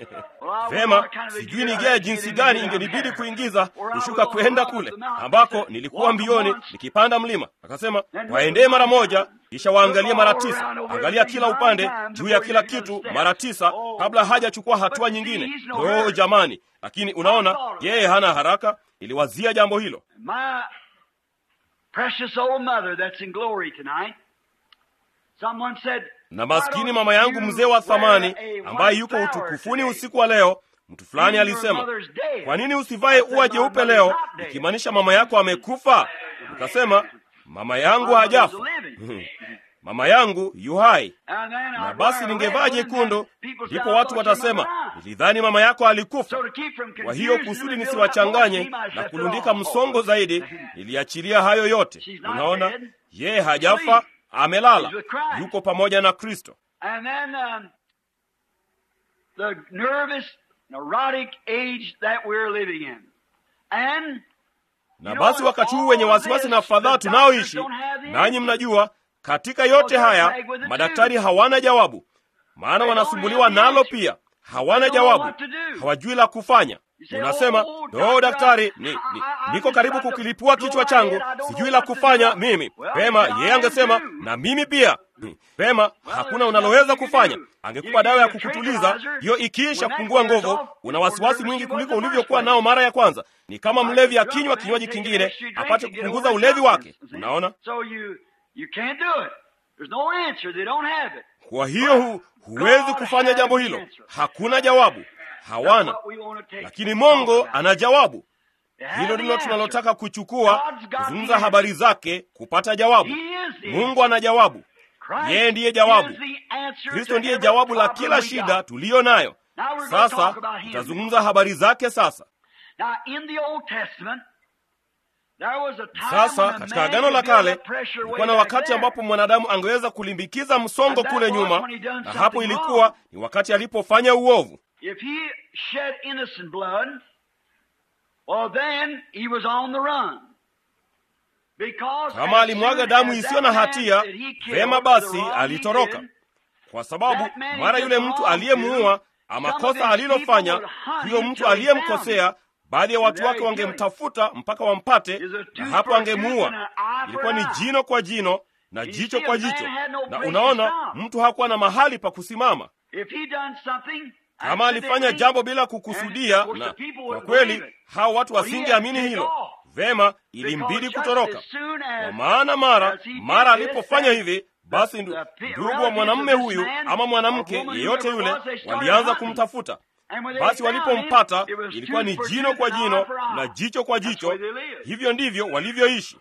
Vema, sijui ni gea jinsi gani ingenibidi kuingiza kushuka kwenda kule ambako nilikuwa mbioni nikipanda mlima. Akasema waendee mara moja, kisha waangalie mara tisa. Angalia kila upande juu ya kila kitu mara tisa kabla hajachukua hatua nyingine. Oh jamani! Lakini unaona, yeye hana haraka. Iliwazia jambo hilo. My precious old mother that's in glory tonight. Someone said, Na maskini mama yangu mzee wa thamani ambaye yuko utukufuni usiku wa leo, mtu fulani alisema, kwa nini usivae ua jeupe leo, ikimaanisha mama yako amekufa? Nikasema mama yangu hajafa, mama yangu yu hai. Na basi ningevaa jekundu, ndipo watu watasema nilidhani mama yako alikufa. Kwa hiyo kusudi nisiwachanganye na kulundika msongo zaidi, niliachilia hayo yote. Unaona, yeye hajafa, amelala, yuko pamoja na Kristo. And then um, the nervous, neurotic age that we're living in. And Na basi wakati huu wenye wasiwasi na fadhaa tunaoishi, nanyi mnajua, katika yote haya madaktari hawana jawabu, maana wanasumbuliwa nalo pia, hawana jawabu, hawajui la kufanya. Unasema, no daktari, ni, ni, niko karibu kukilipua kichwa changu, sijui la kufanya mimi. Pema, yeye angesema na mimi pia. Hmm, Pema, hakuna unaloweza kufanya. Angekupa dawa ya kukutuliza, hiyo ikiisha kupungua nguvu, una wasiwasi mwingi kuliko ulivyokuwa nao mara ya kwanza. Ni kama mlevi akinywa kinywaji kingine apate kupunguza ulevi wake. Unaona? So you you can't do it. There's no answer. They don't have it. Kwa hiyo hu, huwezi kufanya jambo hilo, hakuna jawabu, hawana. What we want to take. Lakini Mungu ana jawabu. They have Hilo the ndilo answer. tunalotaka kuchukua, kuzungumza habari zake, kupata jawabu. Mungu ana jawabu, Christ yeye ndiye jawabu. is the answer Kristo to ndiye every jawabu la problem kila we shida got. tuliyo nayo. Now we're going to Sasa talk about him. tutazungumza habari zake. Sasa Now in the Old Testament there was a time sasa, when a katika man Agano la could build Kale that pressure way kulikuwa na back wakati there. ambapo mwanadamu angeweza kulimbikiza msongo And that kule was nyuma, when he done na something hapo ilikuwa wrong. ni wakati alipofanya uovu. If he shed innocent blood, well then he was on the run. Because Kama as alimwaga soon damu as isiyo that na man hatia, that he killed, vema the basi wrong he alitoroka, did, kwa sababu That man he mara did yule wrong mtu to, aliyemuua ama some of kosa his alilofanya, people would hunt huyo him mtu till they found aliyemkosea, him. baadhi ya watu there wake he killed him. wangemtafuta mpaka wampate, Is a na tooth hapo for a tooth angemuua. and an eye for Ilikuwa an ni eye. jino kwa jino na You jicho see, kwa a man jicho, had no na place to unaona stop. mtu hakuwa na mahali pa kusimama. If he done something Kama alifanya jambo bila kukusudia, na kwa kweli hao watu wasingeamini hilo. Vema, ilimbidi kutoroka, kwa maana mara mara alipofanya hivi, basi ndu- ndugu wa mwanamume huyu ama mwanamke yeyote yule walianza kumtafuta. Basi walipompata ilikuwa ni jino kwa jino na jicho kwa jicho. Hivyo ndivyo walivyoishi,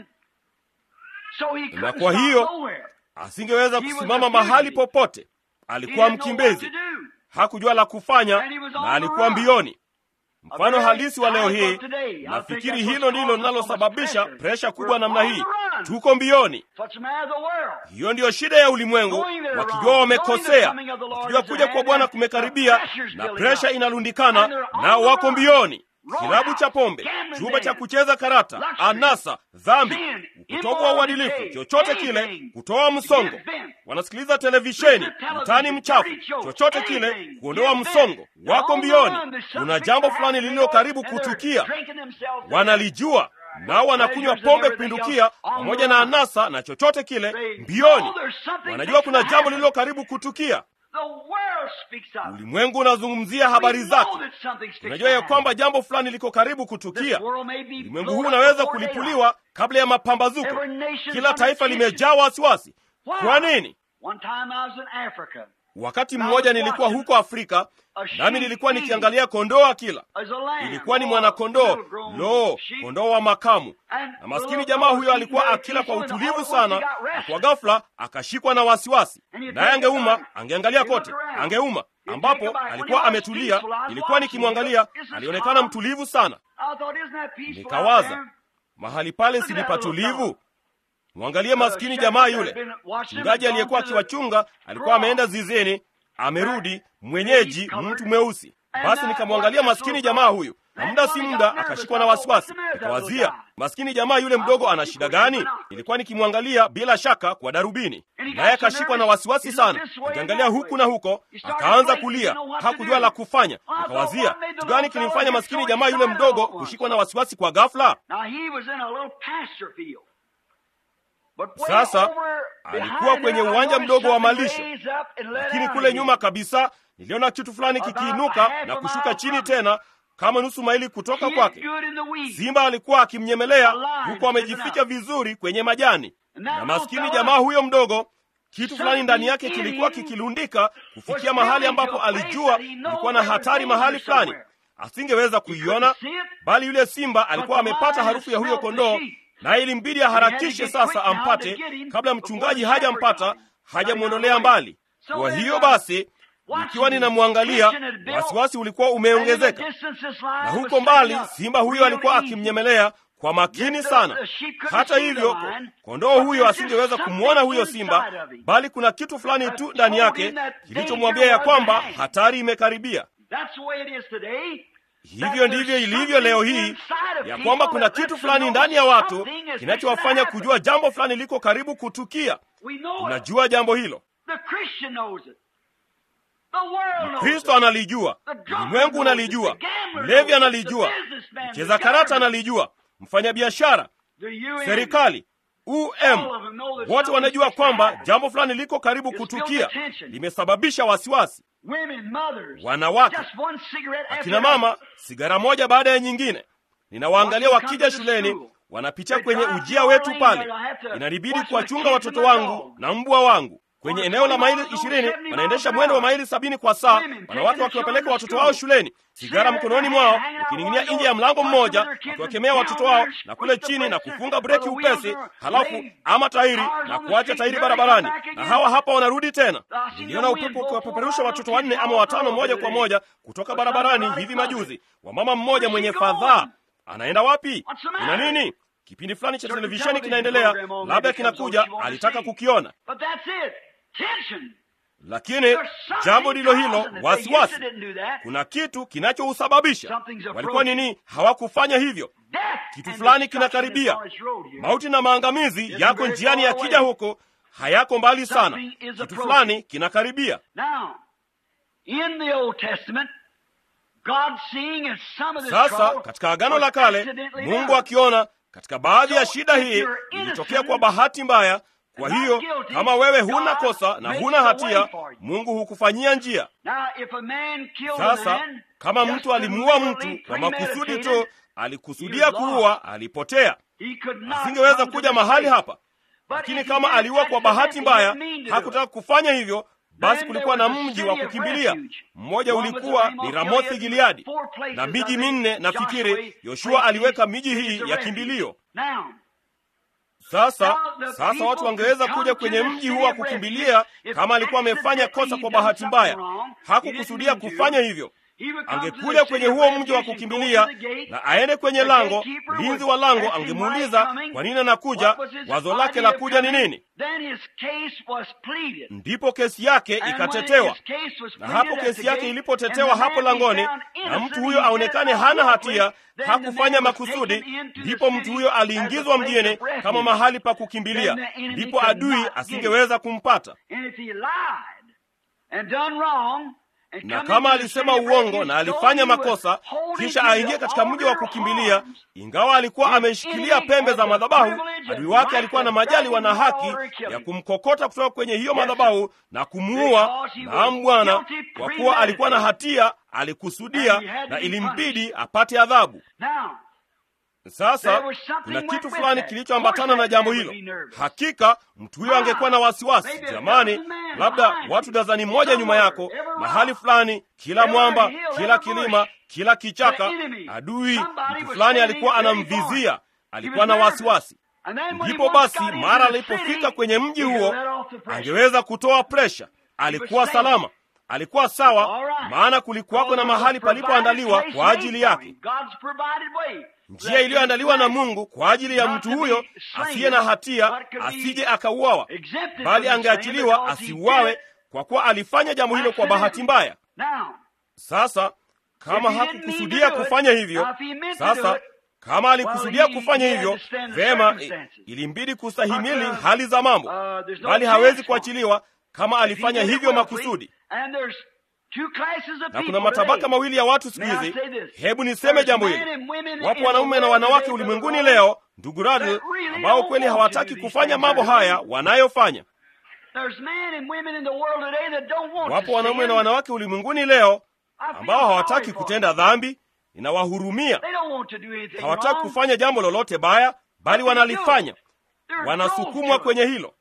na kwa hiyo asingeweza kusimama mahali popote. Alikuwa mkimbizi, hakujua la kufanya na alikuwa mbioni. mfano halisi wa leo hii. Nafikiri hilo ndilo linalosababisha presha kubwa namna hii. Tuko mbioni. Hiyo ndiyo shida ya ulimwengu, wakijua wamekosea, wakijua kuja kwa Bwana kumekaribia na presha inalundikana, nao wako mbioni. Kilabu cha pombe, chumba cha kucheza karata, anasa, dhambi, utovu wa uadilifu, chochote kile, kutoa msongo. Wanasikiliza televisheni, mtani mchafu, chochote kile, kuondoa msongo. Wako mbioni. Kuna jambo fulani lililo karibu kutukia, wanalijua nao wanakunywa pombe kupindukia pamoja na anasa na chochote kile mbioni. Wanajua kuna jambo lililo karibu kutukia. Ulimwengu unazungumzia habari zake. Unajua ya kwamba jambo fulani liko karibu kutukia. Ulimwengu huu unaweza kulipuliwa kabla ya mapambazuko. Kila taifa limejaa wasiwasi. Kwa nini? Wakati mmoja nilikuwa huko Afrika, nami nilikuwa nikiangalia kondoo akila. Ilikuwa ni mwanakondoo, lo, kondoo wa makamu, na maskini jamaa huyo alikuwa akila kwa utulivu sana, na kwa ghafla akashikwa na wasiwasi, naye angeuma, angeangalia kote, angeuma ambapo alikuwa ametulia. Ilikuwa nikimwangalia, alionekana mtulivu sana. Nikawaza, mahali pale si ni patulivu? Mwangalie maskini jamaa yule. Mchungaji aliyekuwa akiwachunga alikuwa ameenda zizini, amerudi, mwenyeji, mtu mweusi. Basi nikamwangalia maskini jamaa huyu, na muda si muda akashikwa na wasiwasi. Nikawazia, maskini jamaa yule mdogo ana shida gani? Nilikuwa nikimwangalia bila shaka kwa darubini, naye akashikwa na wasiwasi sana, akiangalia huku na huko, akaanza kulia, hakujua la kufanya. Nikawazia, kitu gani kilimfanya maskini jamaa yule mdogo kushikwa na wasiwasi kwa ghafla? Sasa alikuwa kwenye uwanja mdogo wa malisho, lakini kule nyuma kabisa niliona kitu fulani kikiinuka na kushuka chini tena kama nusu maili kutoka kwake. Simba alikuwa akimnyemelea huku amejificha vizuri kwenye majani, na maskini jamaa huyo mdogo, kitu fulani ndani yake kilikuwa kikilundika kufikia mahali ambapo alijua kulikuwa na hatari mahali fulani. Asingeweza kuiona, bali yule simba alikuwa amepata harufu ya huyo kondoo na ilimbidi aharakishe sasa ampate kabla mchungaji hajampata, hajamwondolea mbali. Kwa hiyo basi, ikiwa ninamwangalia, wasiwasi ulikuwa umeongezeka, na huko mbali simba huyo alikuwa akimnyemelea kwa makini sana. Hata hivyo, kondoo huyo asingeweza kumwona huyo simba, bali kuna kitu fulani tu ndani yake kilichomwambia ya kwamba hatari imekaribia. Hivyo ndivyo ilivyo leo hii, ya kwamba kuna kitu fulani ndani ya watu kinachowafanya kujua jambo fulani liko karibu kutukia. Unajua jambo hilo, Mkristo analijua, ulimwengu unalijua, mlevi analijua, mcheza karata analijua, mfanyabiashara, serikali, um, wote wanajua kwamba jambo fulani liko karibu kutukia, limesababisha wasiwasi. Wanawake, akina mama, sigara moja baada ya nyingine. Ninawaangalia wakija shuleni, wanapitia kwenye ujia wetu pale. Inanibidi kuwachunga watoto wangu na mbwa wangu kwenye eneo la maili ishirini. Wanaendesha mwendo wa maili sabini kwa saa, wanawake wakiwapeleka watoto wao shuleni, sigara mkononi mwao, ukining'inia nje ya mlango mmoja, wakiwakemea watoto wao na kule chini na kufunga breki upesi, halafu ama tairi na kuacha tairi barabarani, na hawa hapa wanarudi tena. Niliona upepo ukiwapeperusha watoto wanne ama watano moja kwa moja kutoka barabarani hivi majuzi. Wamama mmoja mwenye fadhaa anaenda wapi? Kuna nini? Kipindi fulani cha televisheni kinaendelea, labda kinakuja, alitaka kukiona lakini jambo ndilo hilo, wasiwasi. Kuna kitu kinachousababisha. Walikuwa nini? Hawakufanya hivyo. Kitu fulani kinakaribia. Mauti na maangamizi yako njiani, yakija huko, hayako mbali sana. Kitu fulani kinakaribia. Sasa katika Agano la Kale, Mungu akiona katika baadhi ya shida hii ilitokea kwa bahati mbaya kwa hiyo kama wewe huna kosa na huna hatia, Mungu hukufanyia njia. Sasa kama mtu alimuua mtu kwa makusudi tu, alikusudia kuua, alipotea, asingeweza kuja mahali hapa. Lakini kama aliua kwa bahati mbaya, hakutaka kufanya hivyo, basi kulikuwa na mji wa kukimbilia. Mmoja ulikuwa ni Ramothi Gileadi, na miji minne nafikiri Yoshua aliweka miji hii ya kimbilio. Sasa sasa watu wangeweza kuja kwenye mji huu wa kukimbilia kama alikuwa amefanya kosa kwa bahati mbaya. Hakukusudia kufanya hivyo, angekuja kwenye huo mji wa kukimbilia na aende kwenye lango. Mlinzi wa lango angemuuliza kwa nini anakuja, wazo lake la kuja ni nini? Ndipo kesi yake ikatetewa, na hapo kesi yake ilipotetewa hapo langoni, na mtu huyo aonekane hana hatia, hakufanya makusudi, ndipo mtu huyo aliingizwa mjini kama mahali pa kukimbilia, ndipo adui asingeweza kumpata na kama alisema uongo na alifanya makosa, kisha aingie katika mji wa kukimbilia, ingawa alikuwa ameshikilia pembe za madhabahu, adui wake alikuwa na majaliwa na haki ya kumkokota kutoka kwenye hiyo madhabahu na kumuua. Naam Bwana, kwa kuwa alikuwa na hatia, alikusudia na ilimbidi apate adhabu. Sasa kuna kitu fulani kilichoambatana na jambo hilo. Hakika mtu huyo angekuwa na wasiwasi. Jamani, labda watu dazani moja nyuma yako, mahali fulani, kila mwamba, kila kilima, kila kichaka, adui mtu fulani alikuwa anamvizia, alikuwa na wasiwasi. Ndipo basi, mara alipofika kwenye mji huo, angeweza kutoa presha. Alikuwa salama, alikuwa sawa, maana kulikuwako na mahali palipoandaliwa kwa ajili yake njia iliyoandaliwa na Mungu kwa ajili ya mtu huyo asiye na hatia, asije akauawa, bali angeachiliwa asiuawe, kwa kuwa alifanya jambo hilo kwa bahati mbaya. Sasa kama hakukusudia kufanya hivyo, sasa kama alikusudia kufanya hivyo vema, ilimbidi kustahimili hali za mambo, bali hawezi kuachiliwa kama alifanya hivyo makusudi na kuna matabaka mawili ya watu siku hizi. Hebu niseme jambo hili, wapo wanaume na wanawake ulimwenguni leo, ndugu Radl, ambao kweli hawataki kufanya mambo haya wanayofanya. Wapo wanaume na wanawake ulimwenguni leo ambao hawataki kutenda dhambi. Ninawahurumia, hawataki kufanya jambo lolote baya, bali wanalifanya wanasukumwa kwenye hilo.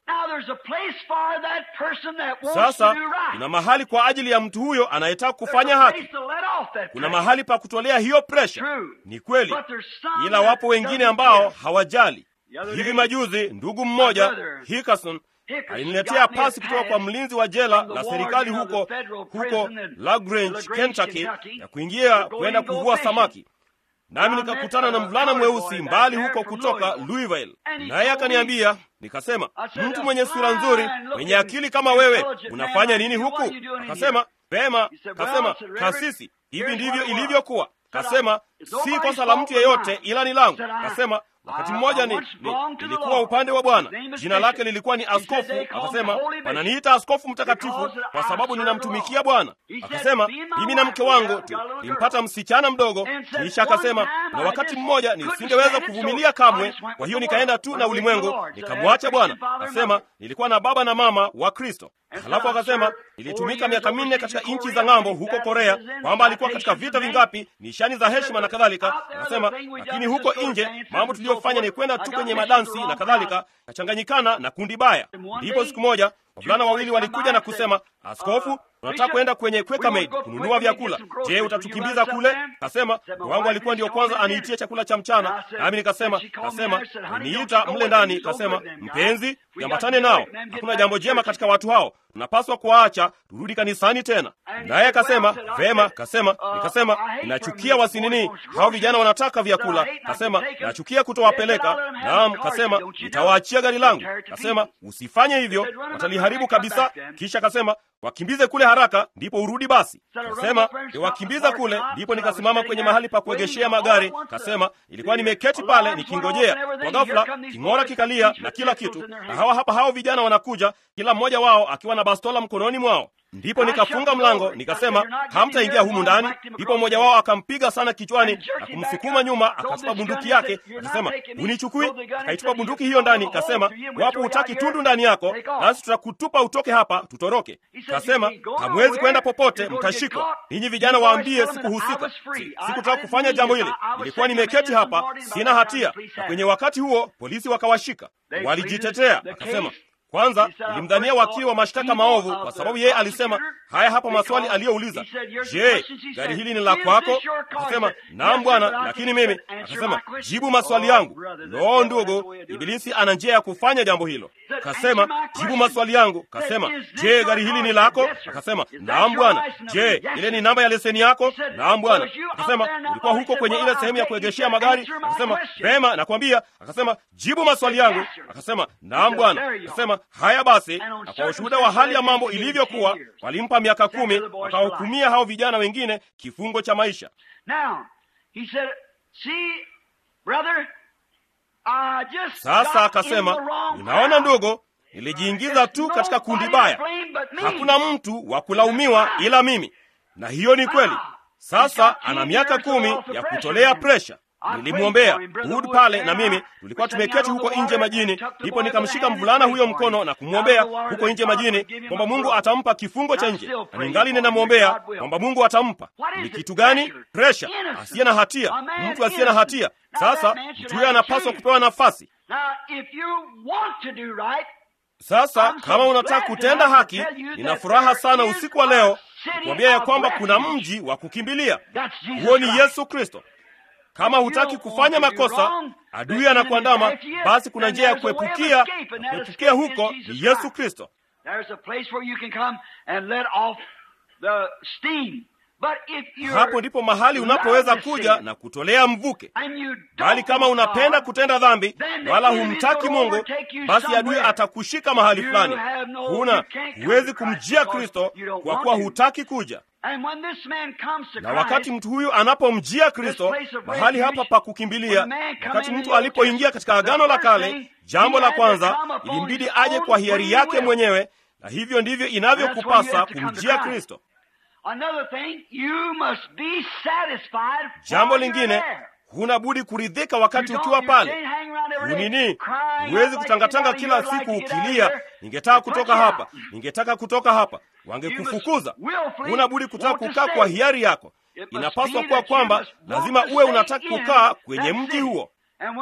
Sasa kuna mahali kwa ajili ya mtu huyo anayetaka kufanya haki, kuna mahali pa kutolea hiyo presha. Ni kweli, ila wapo wengine ambao hawajali. Hivi majuzi ndugu mmoja Hickerson aliniletea pasi kutoka kwa mlinzi wa jela la serikali huko huko Lagrange, Kentucky, ya kuingia kwenda kuvua samaki nami nikakutana na mvulana mweusi mbali huko kutoka Louisville, naye akaniambia, nikasema, mtu mwenye sura nzuri, mwenye akili kama wewe, unafanya nini huku? Akasema, pema. Kasema, kasisi, hivi ndivyo ilivyokuwa. Kasema, si kosa la mtu yeyote, ila ni langu. Kasema, wakati mmoja ni, ni nilikuwa upande wa Bwana, jina lake lilikuwa ni askofu. Akasema, wananiita askofu mtakatifu kwa sababu ninamtumikia Bwana. Akasema, mimi na mke wangu tulimpata msichana mdogo, kisha akasema, na wakati mmoja nisingeweza kuvumilia kamwe, kwa hiyo nikaenda tu na ulimwengu, nikamwacha Bwana. Akasema, nilikuwa na baba na mama wa Kristo. Halafu akasema ilitumika miaka minne katika nchi za ng'ambo huko Korea, kwamba alikuwa katika vita vingapi, nishani za heshima na kadhalika. Akasema lakini huko nje mambo tuliyofanya ni kwenda tu kwenye madansi na kadhalika, kachanganyikana na kundi baya. Ndipo siku moja wavulana wawili walikuja na kusema, askofu, tunataka kwenda kwenye Quaker Maid kununua vyakula. Je, utatukimbiza kule? Kasema wangu alikuwa ndio kwanza aniitie chakula cha mchana, nami nikasema, kasema niita mle ndani, kasema mpenzi, jambatane nao, hakuna jambo jema katika watu hao, tunapaswa kuwaacha turudi kanisani tena. Naye akasema vema. Kasema nikasema ninachukia wasinini hao vijana wanataka vyakula. Kasema nachukia kutowapeleka. Naam, kasema nitawaachia gari langu. Kasema usifanye hivyo, wataliharibu kabisa. Kisha kasema wakimbize kule haraka, ndipo urudi basi. Kasema niwakimbiza kule, ndipo nikasimama kwenye mahali pa kuegeshea magari. Kasema ilikuwa nimeketi pale nikingojea, kwa ghafla king'ora kikalia na kila kitu, na hawa hapa hao vijana wanakuja, kila mmoja wao akiwa na bastola mkononi mwao. Ndipo nikafunga mlango nikasema, hamtaingia humu ndani. Ndipo mmoja wao akampiga sana kichwani na kumsukuma nyuma, akatupa bunduki yake akasema, unichukui. Akaitupa bunduki hiyo ndani, kasema, wapo hutaki tundu ndani yako, nasi tutakutupa utoke hapa, tutoroke. Kasema, hamwezi kwenda popote, mtashikwa. Ninyi vijana waambie sikuhusika, sikutaka kufanya jambo hili, nilikuwa nimeketi hapa, sina hatia. Na kwenye wakati huo polisi wakawashika, walijitetea. Akasema, Kwanza nilimdhania wakili wa mashtaka maovu, kwa sababu yeye alisema haya hapa maswali aliyouliza. Je, gari hili ni la kwako? Akasema naam bwana, lakini mimi. Akasema jibu maswali yangu. Loo ndugu, Ibilisi ana njia ya kufanya jambo hilo. Kasema jibu maswali yangu. Kasema je, gari hili ni lako? Akasema naam bwana. Je, ile ni namba ya leseni yako? Naam bwana. Akasema ulikuwa huko kwenye ile sehemu ya kuegeshea magari? Akasema vema, nakwambia. Akasema jibu maswali yangu. Akasema naam bwana. Akasema haya basi, na kwa ushuhuda wa hali ya mambo ilivyokuwa, walimpa miaka kumi, wakahukumia hao vijana wengine kifungo cha maisha. Sasa akasema, unaona ndugu, nilijiingiza tu katika kundi baya, hakuna mtu wa kulaumiwa ila mimi, na hiyo ni kweli. Sasa ana miaka kumi ya kutolea presha. Nilimwombea Wood pale na mimi tulikuwa tumeketi huko nje majini, ndipo nikamshika mvulana huyo mkono na kumwombea huko nje majini kwamba Mungu atampa kifungo cha nje, na ningali ninamwombea kwamba Mungu atampa. Ni kitu gani? Presha, asiye na hatia, mtu asiye na hatia. Sasa mtu huyo anapaswa kupewa nafasi. Sasa kama unataka kutenda haki, nina furaha sana usiku wa leo kuambia ya kwamba kuna mji wa kukimbilia. Huo ni Yesu Kristo. Kama hutaki kufanya makosa, adui anakuandama, basi kuna njia ya kuepukia, na kuepukia huko ni Yesu Kristo. Hapo ndipo mahali unapoweza kuja na kutolea mvuke. Bali kama unapenda kutenda dhambi wala humtaki Mungu, basi adui atakushika mahali fulani. Huna, huwezi kumjia Kristo kwa kuwa hutaki kuja na wakati mtu huyu anapomjia Kristo mahali hapa pa kukimbilia, wakati mtu alipoingia katika Agano la Kale, jambo la kwanza ilimbidi aje kwa hiari yake mwenyewe, na hivyo ndivyo inavyokupasa kumjia Kristo. Jambo lingine, huna budi kuridhika wakati ukiwa pale. Hunini, huwezi kutangatanga kila siku ukilia, ningetaka kutoka hapa, ningetaka kutoka hapa. Wangekufukuza. Huna budi kutaka kukaa kwa hiari yako. Inapaswa kuwa kwamba lazima uwe unataka kukaa kwenye mji huo,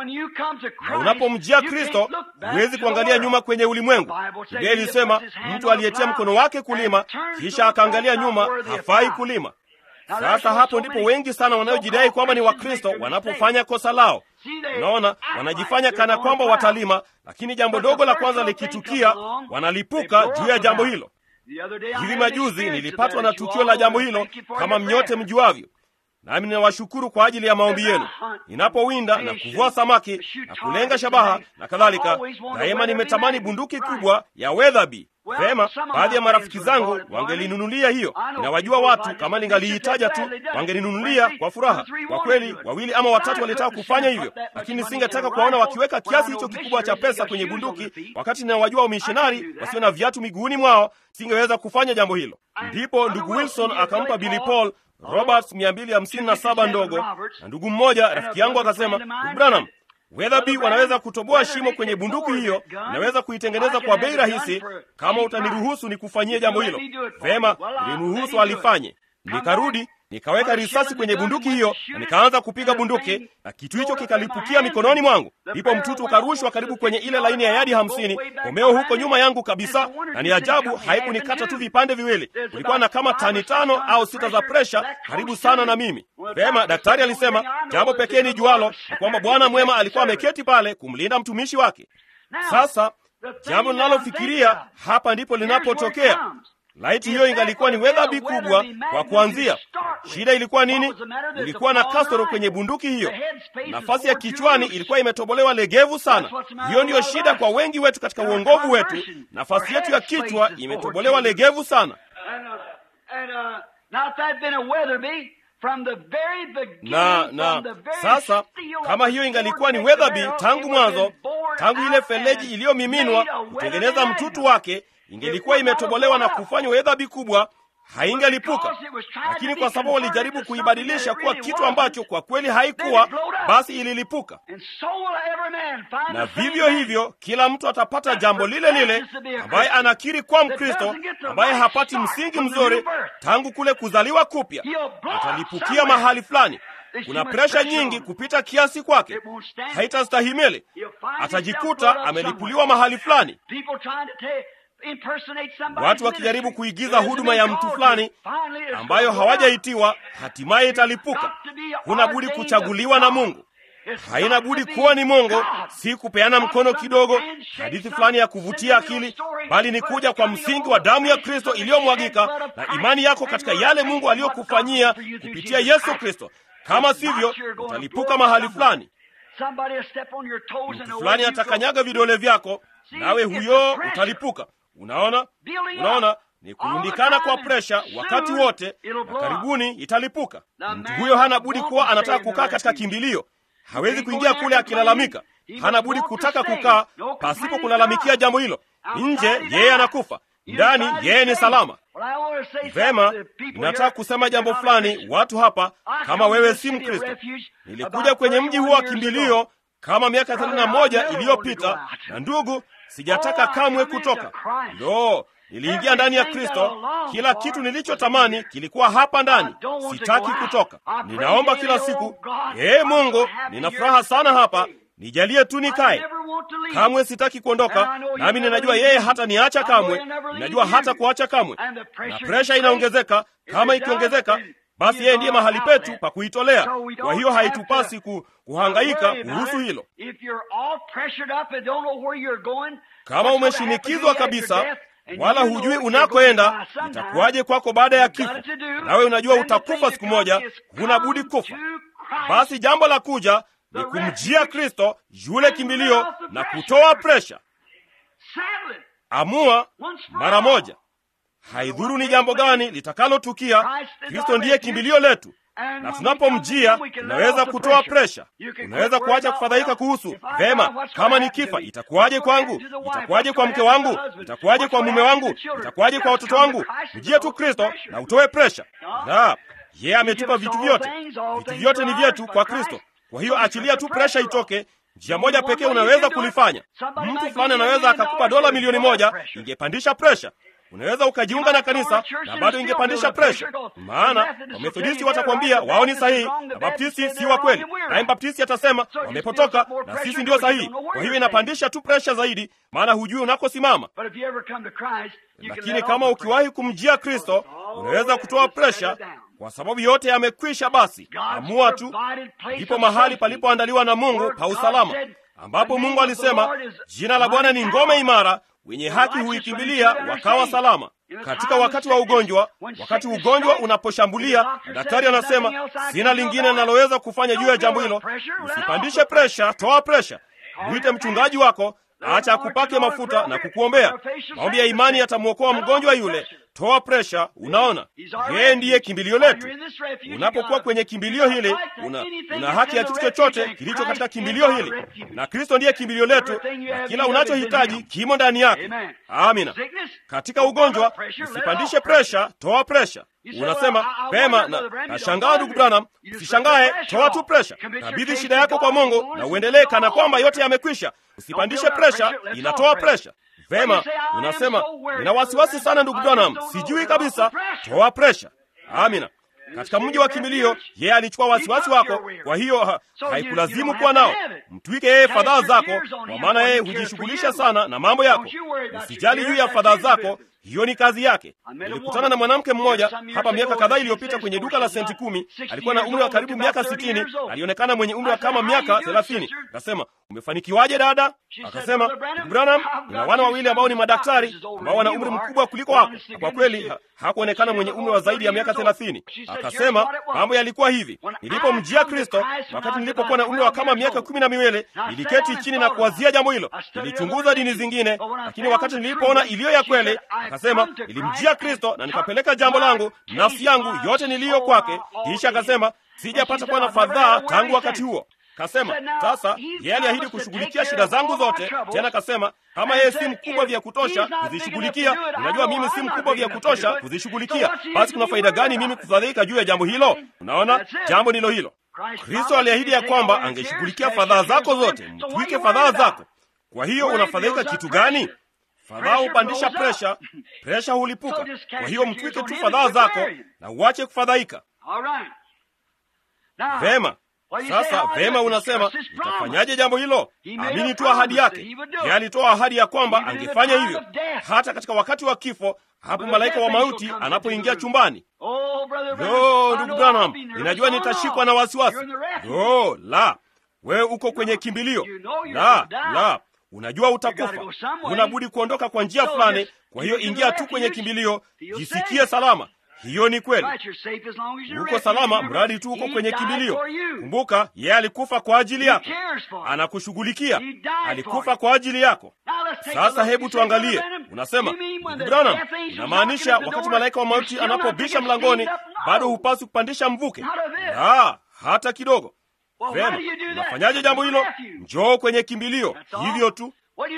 na unapomjia Kristo huwezi kuangalia nyuma kwenye ulimwengu. Biblia ilisema mtu aliyetia mkono wake kulima kisha akaangalia nyuma hafai kulima. Sasa hapo ndipo wengi sana wanaojidai kwamba ni Wakristo wanapofanya kosa lao. Unaona, wanajifanya kana kwamba watalima, lakini jambo dogo la kwanza likitukia, wanalipuka juu ya jambo hilo. Hivi majuzi nilipatwa na tukio la jambo hilo, kama mnyote mjuavyo, nami ninawashukuru kwa ajili ya maombi yenu. Ninapowinda na kuvua samaki na kulenga shabaha na kadhalika, daima nimetamani bunduki kubwa ya Weatherby. Vema, baadhi ya marafiki zangu wangelinunulia hiyo. Ninawajua watu, kama ningaliitaja tu wangeninunulia kwa furaha. Kwa kweli, wawili ama watatu walitaka kufanya hivyo, lakini singetaka kuwaona wakiweka kiasi hicho kikubwa cha pesa kwenye bunduki, wakati ninawajua wamishonari wasio na viatu miguuni mwao. Singeweza kufanya jambo hilo. Ndipo ndugu Wilson akampa Billy Paul Roberts 257 ndogo, na ndugu mmoja rafiki yangu akasema, ndugu Branham, Weatherby wanaweza kutoboa shimo kwenye bunduki hiyo, naweza kuitengeneza kwa bei rahisi kama utaniruhusu nikufanyie jambo hilo. Vema, nilimruhusu alifanye. Nikarudi nikaweka risasi kwenye bunduki hiyo na nikaanza kupiga bunduki, na kitu hicho kikalipukia mikononi mwangu. Ndipo mtutu ukarushwa karibu kwenye ile laini ya yadi hamsini, komeo huko nyuma yangu kabisa, na ni ajabu haikunikata tu vipande viwili. Kulikuwa na kama tani tano au sita za presha karibu sana na mimi. Vema, daktari alisema jambo pekee ni jualo ni kwamba Bwana mwema alikuwa ameketi pale kumlinda mtumishi wake. Sasa jambo linalofikiria hapa ndipo linapotokea. Laiti hiyo ingalikuwa ni Weatherby kubwa kwa kuanzia. Shida ilikuwa nini? Ilikuwa na kasoro kwenye bunduki hiyo, nafasi ya kichwani ilikuwa imetobolewa legevu sana. Hiyo ndiyo shida kwa wengi wetu katika uongovu wetu, nafasi yetu ya kichwa imetobolewa legevu sana. Na na sasa, kama hiyo ingalikuwa ni Weatherby tangu mwanzo, tangu ile feleji iliyomiminwa kutengeneza mtutu wake ingelikuwa imetobolewa na kufanywa Weatherby kubwa, haingelipuka. Lakini kwa sababu walijaribu kuibadilisha kuwa kitu ambacho kwa kweli haikuwa, basi ililipuka. Na vivyo hivyo, kila mtu atapata jambo lile lile, ambaye anakiri kwa Mkristo, ambaye hapati msingi mzuri tangu kule kuzaliwa kupya, atalipukia mahali fulani. kuna presha nyingi kupita kiasi kwake, haitastahimili. Atajikuta amelipuliwa mahali fulani, watu wakijaribu kuigiza huduma ya mtu fulani ambayo hawajaitiwa, hatimaye italipuka. Huna budi kuchaguliwa na Mungu. Haina budi kuwa ni Mungu, si kupeana mkono kidogo, hadithi fulani ya kuvutia akili, bali ni kuja kwa msingi wa damu ya Kristo iliyomwagika na imani yako katika yale Mungu aliyokufanyia kupitia Yesu Kristo. Kama sivyo, utalipuka mahali fulani. Mtu fulani atakanyaga vidole vyako, nawe huyo utalipuka. Unaona, unaona ni kurundikana kwa presha wakati wote, na karibuni italipuka. Mtu huyo hana budi kuwa anataka kukaa katika kimbilio hawezi kuingia kule akilalamika. Hana budi kutaka kukaa pasipo kulalamikia jambo hilo. Nje yeye anakufa, ndani yeye ni salama. Vema, ninataka kusema jambo fulani watu hapa. Kama wewe si Mkristo, nilikuja kwenye mji huo wa kimbilio kama miaka thelathini na moja iliyopita, na ndugu, sijataka kamwe kutoka. Ndo niliingia ndani ya Kristo. Kila kitu nilichotamani kilikuwa hapa ndani, sitaki kutoka. Ninaomba kila siku, ee Mungu, nina furaha sana hapa, nijalie tu nikae. Kamwe sitaki kuondoka, nami ninajua yeye hata niacha kamwe, ninajua hata kuacha kamwe, na presha inaongezeka. Kama ikiongezeka, basi yeye ndiye mahali petu pa kuitolea. Kwa hiyo haitupasi ku, kuhangaika kuhusu hilo. Kama umeshinikizwa kabisa wala hujui unakoenda, itakuwaje kwako baada ya kifo? Nawe unajua utakufa siku moja, huna budi kufa. Basi jambo la kuja ni kumjia Kristo, yule kimbilio, na kutoa presha. Amua mara moja, haidhuru ni jambo gani litakalotukia. Kristo ndiye kimbilio letu, na tunapomjia tunaweza kutoa presha. Unaweza kuacha kufadhaika kuhusu vema, kama ni kifa itakuwaje kwangu? Itakuwaje kwa mke wangu? Itakuwaje kwa mume wangu? Itakuwaje kwa watoto wangu? Mjie tu Kristo na utoe presha. La, yeye ametupa vitu vyote, vitu vyote ni vyetu kwa Kristo. Kwa hiyo achilia tu presha itoke. Njia moja pekee unaweza kulifanya. Mtu fulani anaweza akakupa dola milioni moja, ingepandisha presha Unaweza ukajiunga na kanisa na bado ingepandisha presha, maana Wamethodisti watakwambia wao ni sahihi na Baptisti si wa kweli, naye Baptisti atasema wamepotoka na sisi ndio sahihi. Kwa hiyo inapandisha tu presha zaidi, maana hujui unakosimama. Lakini kama ukiwahi kumjia Kristo, unaweza kutoa presha kwa sababu yote yamekwisha. Basi amua tu. Ndipo mahali palipoandaliwa na Mungu pa usalama, ambapo Mungu alisema, jina la Bwana ni ngome imara wenye haki huikimbilia wakawa salama. Katika wakati wa ugonjwa, wakati ugonjwa unaposhambulia, daktari anasema sina lingine linaloweza kufanya juu ya jambo hilo. Usipandishe presha, toa presha. Mwite mchungaji wako, acha akupake mafuta na kukuombea. Maombi ya imani yatamwokoa mgonjwa yule. Toa presha. Unaona, yeye ndiye kimbilio letu. Unapokuwa kwenye kimbilio hili, una, una haki ya kitu chochote kilicho katika kimbilio hili, na Kristo ndiye kimbilio letu, na kila unachohitaji kimo ndani yake. Amina. Katika ugonjwa, usipandishe presha, toa presha. Unasema pema, na nashangaa ndugu Branham. Usishangae, toa tu presha. Kabidhi shida yako kwa Mungu na uendelee kana kwamba yote yamekwisha. Usipandishe presha, inatoa presha. Vema, unasema nina wasiwasi sana ndugu Branham, sijui kabisa. Toa presha. Amina. Katika mji wa kimbilio, yeye alichukua wasiwasi wako, kwa hiyo ha, haikulazimu kuwa nao. Mtwike yeye fadhaa zako, kwa maana yeye hujishughulisha sana na mambo yako. Usijali juu ya fadhaa zako, hiyo ni kazi yake. Nilikutana na mwanamke mmoja hapa miaka kadhaa iliyopita kwenye duka la senti kumi. Alikuwa na umri wa karibu miaka sitini, alionekana mwenye umri wa kama miaka thelathini. Akasema, umefanikiwaje dada? Akasema, ndugu Branham, nina wana wawili ambao ni madaktari ambao wana umri mkubwa kuliko wako. Kwa kweli ha, hakuonekana mwenye umri wa zaidi ya miaka thelathini. Akasema mambo yalikuwa hivi, nilipomjia Kristo wakati nilipokuwa na umri wa kama miaka kumi na miwili, niliketi chini na kuwazia jambo hilo. Nilichunguza dini zingine, lakini wakati nilipoona iliyo ya kweli, akasema nilimjia Kristo na nikapeleka jambo langu, nafsi yangu yote niliyo kwake. Kisha akasema sijapata kuwa na fadhaa tangu wakati huo. Kasema sasa, yeye aliahidi kushughulikia shida zangu zote. Tena kasema kama yeye si mkubwa vya kutosha kuzishughulikia, unajua mimi si mkubwa vya kutosha kuzishughulikia, basi kuna faida gani mimi kufadhaika juu ya jambo hilo? Unaona, jambo ndilo hilo. Kristo aliahidi ya kwamba angeshughulikia fadhaa zako zote. Mtwike fadhaa zako. Kwa hiyo unafadhaika kitu gani? Fadhaa hupandisha presha, presha hulipuka. Kwa hiyo mtwike tu fadhaa zako na uache kufadhaika. Vema. Sasa vema, unasema utafanyaje jambo hilo? Amini tu ahadi yake. Yeye alitoa ahadi ya kwamba angefanya hivyo, hata katika wakati wa kifo, hapo malaika wa mauti anapoingia chumbani. Lo, ndugu Branham, ninajua nitashikwa na wasiwasi. Lo, la, wewe uko kwenye kimbilio. La, la, unajua utakufa, unabudi kuondoka kwa njia fulani. Kwa hiyo ingia tu kwenye kimbilio, jisikie salama. Hiyo ni kweli, uko salama mradi tu uko kwenye kimbilio. Kumbuka, yeye alikufa kwa ajili yako, anakushughulikia, alikufa kwa ajili yako. Sasa hebu tuangalie. Unasema, ndugu Branham, unamaanisha wakati malaika wa mauti anapobisha mlangoni bado hupaswi kupandisha mvuke? La, hata kidogo. Vema, unafanyaje jambo hilo? Njoo kwenye kimbilio, hivyo tu.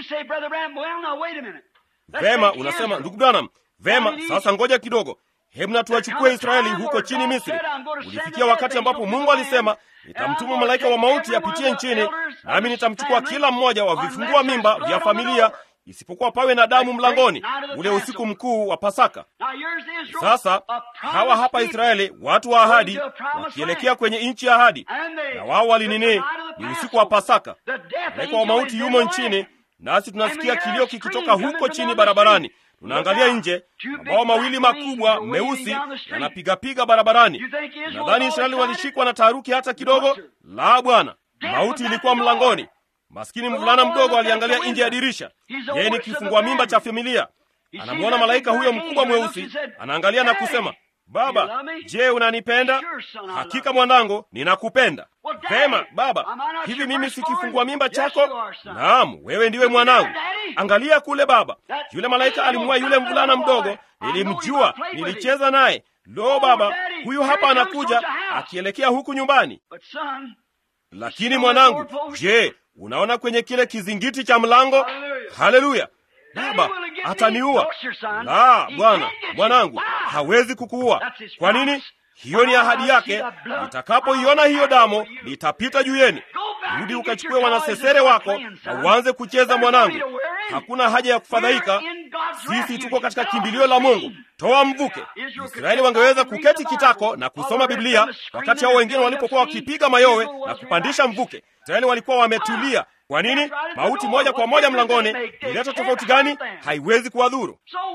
Vema, unasema ndugu Branham, vema, sasa ngoja kidogo Hebu na tuwachukue Israeli huko chini Misri. Ulifikia wakati ambapo Mungu alisema, nitamtuma malaika wa mauti apitie nchini, nami nitamchukua kila mmoja wa vifungua mimba vya familia, isipokuwa pawe na damu mlangoni, ule usiku mkuu wa Pasaka. Sasa hawa hapa Israeli, watu wa ahadi, wakielekea kwenye nchi ya ahadi, na wao walinini, ni usiku wa Pasaka. Malaika wa mauti yumo nchini, nasi tunasikia kilio kikitoka huko chini barabarani tunaangalia nje, mabao mawili makubwa meusi yanapigapiga barabarani. Nadhani Israeli walishikwa na taharuki hata kidogo? La, bwana, mauti ilikuwa mlangoni. Maskini mvulana mdogo aliangalia nje ya dirisha. Yeye ni kifungua mimba cha familia, anamwona malaika huyo mkubwa mweusi, anaangalia na kusema, Baba, je, unanipenda? Hakika mwanangu, ninakupenda. Vema baba, hivi mimi si kifungua mimba chako? Naam, wewe ndiwe mwanangu. Angalia kule baba, yule malaika alimua yule mvulana mdogo. Nilimjua, nilicheza naye. Lo baba, huyu hapa anakuja akielekea huku nyumbani. Lakini mwanangu, je, unaona kwenye kile kizingiti cha mlango? Haleluya! Baba, ataniua. La, Bwana, mwanangu, hawezi kukuua. Kwa nini? Hiyo ni ahadi yake. Nitakapoiona hiyo damu, nitapita juu yenu. Rudi ukachukue wanasesere wako na uanze kucheza, mwanangu. Hakuna haja ya kufadhaika. Sisi tuko katika kimbilio la Mungu. Toa mvuke. Israeli wangeweza kuketi kitako na kusoma Biblia wakati hao wengine walipokuwa wakipiga mayowe na kupandisha mvuke. Israeli walikuwa wametulia. Kwa nini? Mauti moja kwa moja mlangoni ileta tofauti gani? Haiwezi kuwadhuru.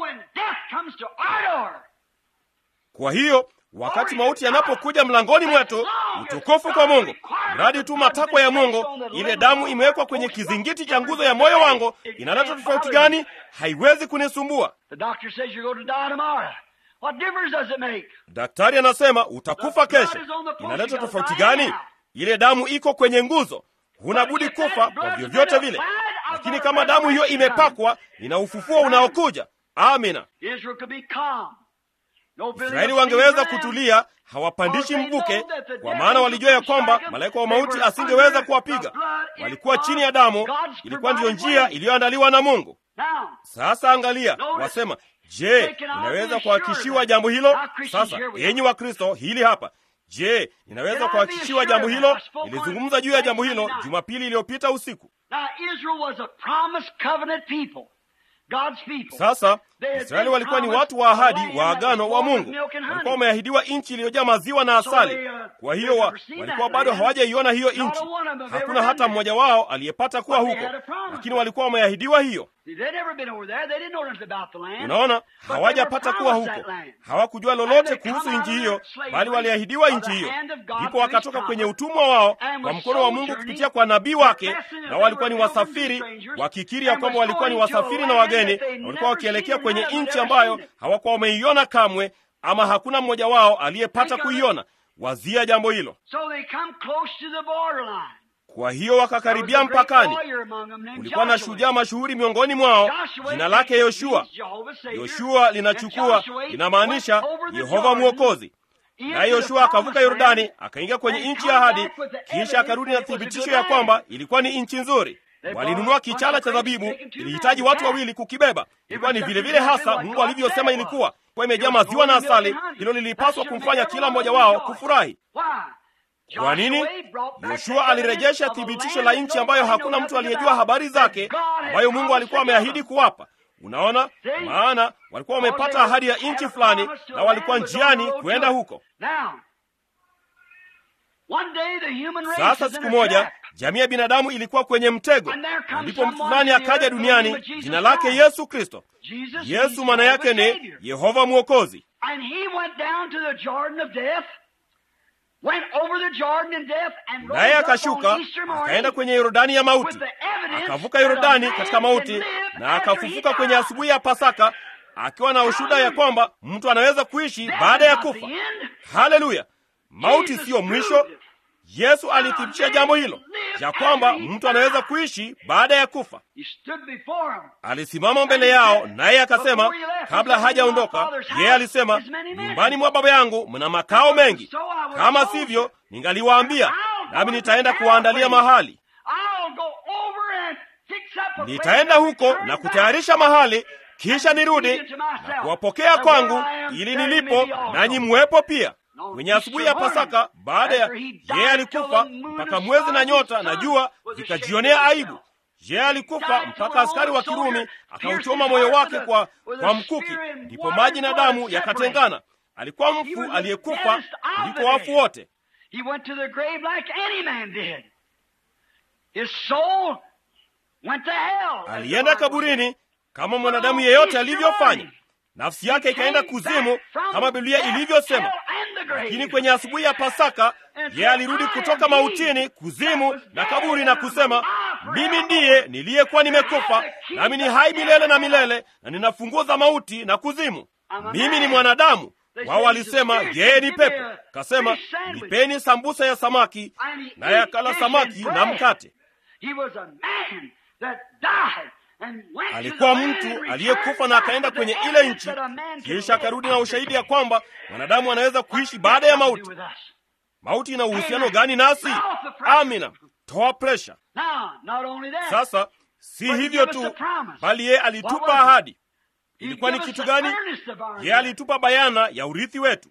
Kwa hiyo wakati mauti yanapokuja mlangoni mwetu, utukufu kwa Mungu. Mradi tu matakwa ya Mungu, ile damu imewekwa kwenye kizingiti cha nguzo ya moyo wangu, inaleta tofauti gani? Haiwezi kunisumbua. Daktari anasema utakufa kesho. Inaleta tofauti gani? Ile damu iko kwenye nguzo, hunabudi kufa kwa vyovyote vile. Lakini kama damu hiyo imepakwa, ina ufufuo unaokuja. Amina. Israeli wangeweza kutulia, hawapandishi mvuke, kwa maana walijua ya kwamba malaika wa mauti asingeweza kuwapiga. Walikuwa chini ya damu, ilikuwa ndiyo njia iliyoandaliwa na Mungu. Sasa angalia, wasema, je, inaweza kuhakikishiwa jambo hilo? Sasa enyi wa Kristo, hili hapa Je, ninaweza kuhakikishiwa jambo hilo? Nilizungumza juu ya jambo hilo Jumapili iliyopita usiku. Sasa Israeli walikuwa ni watu wa ahadi wa agano wa Mungu, walikuwa wameahidiwa nchi iliyojaa maziwa na asali. Kwa hiyo wa, walikuwa bado hawajaiona hiyo nchi. Hakuna hata mmoja wao aliyepata kuwa huko, lakini walikuwa wameahidiwa hiyo. Unaona, hawajapata kuwa huko, hawakujua lolote kuhusu nchi hiyo, bali waliahidiwa nchi hiyo. Ndipo wakatoka kwenye utumwa wao kwa mkono wa Mungu kupitia kwa nabii wake, na walikuwa ni wasafiri, wakikiri ya kwamba walikuwa ni wasafiri na wageni, na walikuwa wakielekea kwenye nchi ambayo hawakuwa wameiona kamwe, ama hakuna mmoja wao aliyepata kuiona. Wazia jambo hilo. Kwa hiyo wakakaribia mpakani. Kulikuwa na shujaa mashuhuri miongoni mwao, jina lake Yoshua. Yoshua linachukua linamaanisha Yehova Mwokozi. Naye Yoshua akavuka Yordani akaingia kwenye nchi ya ahadi, kisha akarudi na thibitisho ya kwamba ilikuwa ni nchi nzuri. Walinunua kichala cha zabibu, ilihitaji watu wawili kukibeba. Ilikuwa ni vile vile hasa Mungu alivyosema ilikuwa, kwa imejaa maziwa na asali. Hilo lilipaswa kumfanya kila mmoja wao kufurahi. Kwa nini? Yoshua alirejesha thibitisho la nchi ambayo hakuna mtu aliyejua habari zake, ambayo Mungu alikuwa ameahidi kuwapa. Unaona, maana walikuwa wamepata ahadi ya nchi fulani na walikuwa njiani kwenda huko. Sasa siku moja jamii ya binadamu ilikuwa kwenye mtego, na ndipo mtu fulani akaja duniani, jina lake Yesu Kristo. Yesu maana yake ni Yehova Mwokozi, naye akashuka akaenda kwenye Yordani ya mauti, akavuka Yordani katika mauti, na akafufuka kwenye asubuhi ya Pasaka akiwa na ushuhuda ya kwamba mtu anaweza kuishi baada ya kufa. Haleluya! Mauti siyo mwisho. Yesu alithibitisha jambo hilo ya kwamba mtu anaweza kuishi baada ya kufa. Alisimama mbele yao, naye akasema, kabla hajaondoka, yeye alisema, nyumbani mwa Baba yangu mna makao mengi, kama sivyo ningaliwaambia, nami nitaenda kuwaandalia mahali. Nitaenda huko na kutayarisha mahali, kisha nirudi na kuwapokea kwangu, ili nilipo nanyi muwepo pia. Kwenye asubuhi ya Pasaka, baada ya yeye alikufa mpaka mwezi na nyota na jua vikajionea aibu. Yeye alikufa mpaka askari wa Kirumi akauchoma moyo wake kwa, kwa mkuki, ndipo maji na damu yakatengana. Alikuwa mfu aliyekufa kuliko wafu wote. Alienda kaburini kama mwanadamu yeyote alivyofanya. Nafsi yake ikaenda kuzimu kama Biblia ilivyosema. Lakini kwenye asubuhi ya Pasaka yeye alirudi kutoka mautini, kuzimu na kaburi, na kusema, mimi ndiye niliyekuwa nimekufa, nami ni hai milele na milele, na nina funguo za mauti na kuzimu. Mimi ni mwanadamu. Wao walisema yeye ni pepo. Kasema, nipeni sambusa ya samaki, naye akala samaki na mkate. Alikuwa mtu aliyekufa na akaenda kwenye ile nchi, kisha akarudi na ushahidi ya kwamba mwanadamu anaweza kuishi baada ya mauti. Mauti ina uhusiano gani nasi? Amina, toa presha. Sasa si hivyo tu, bali yeye alitupa ahadi. Ilikuwa ni kitu gani? Yeye alitupa bayana ya urithi wetu.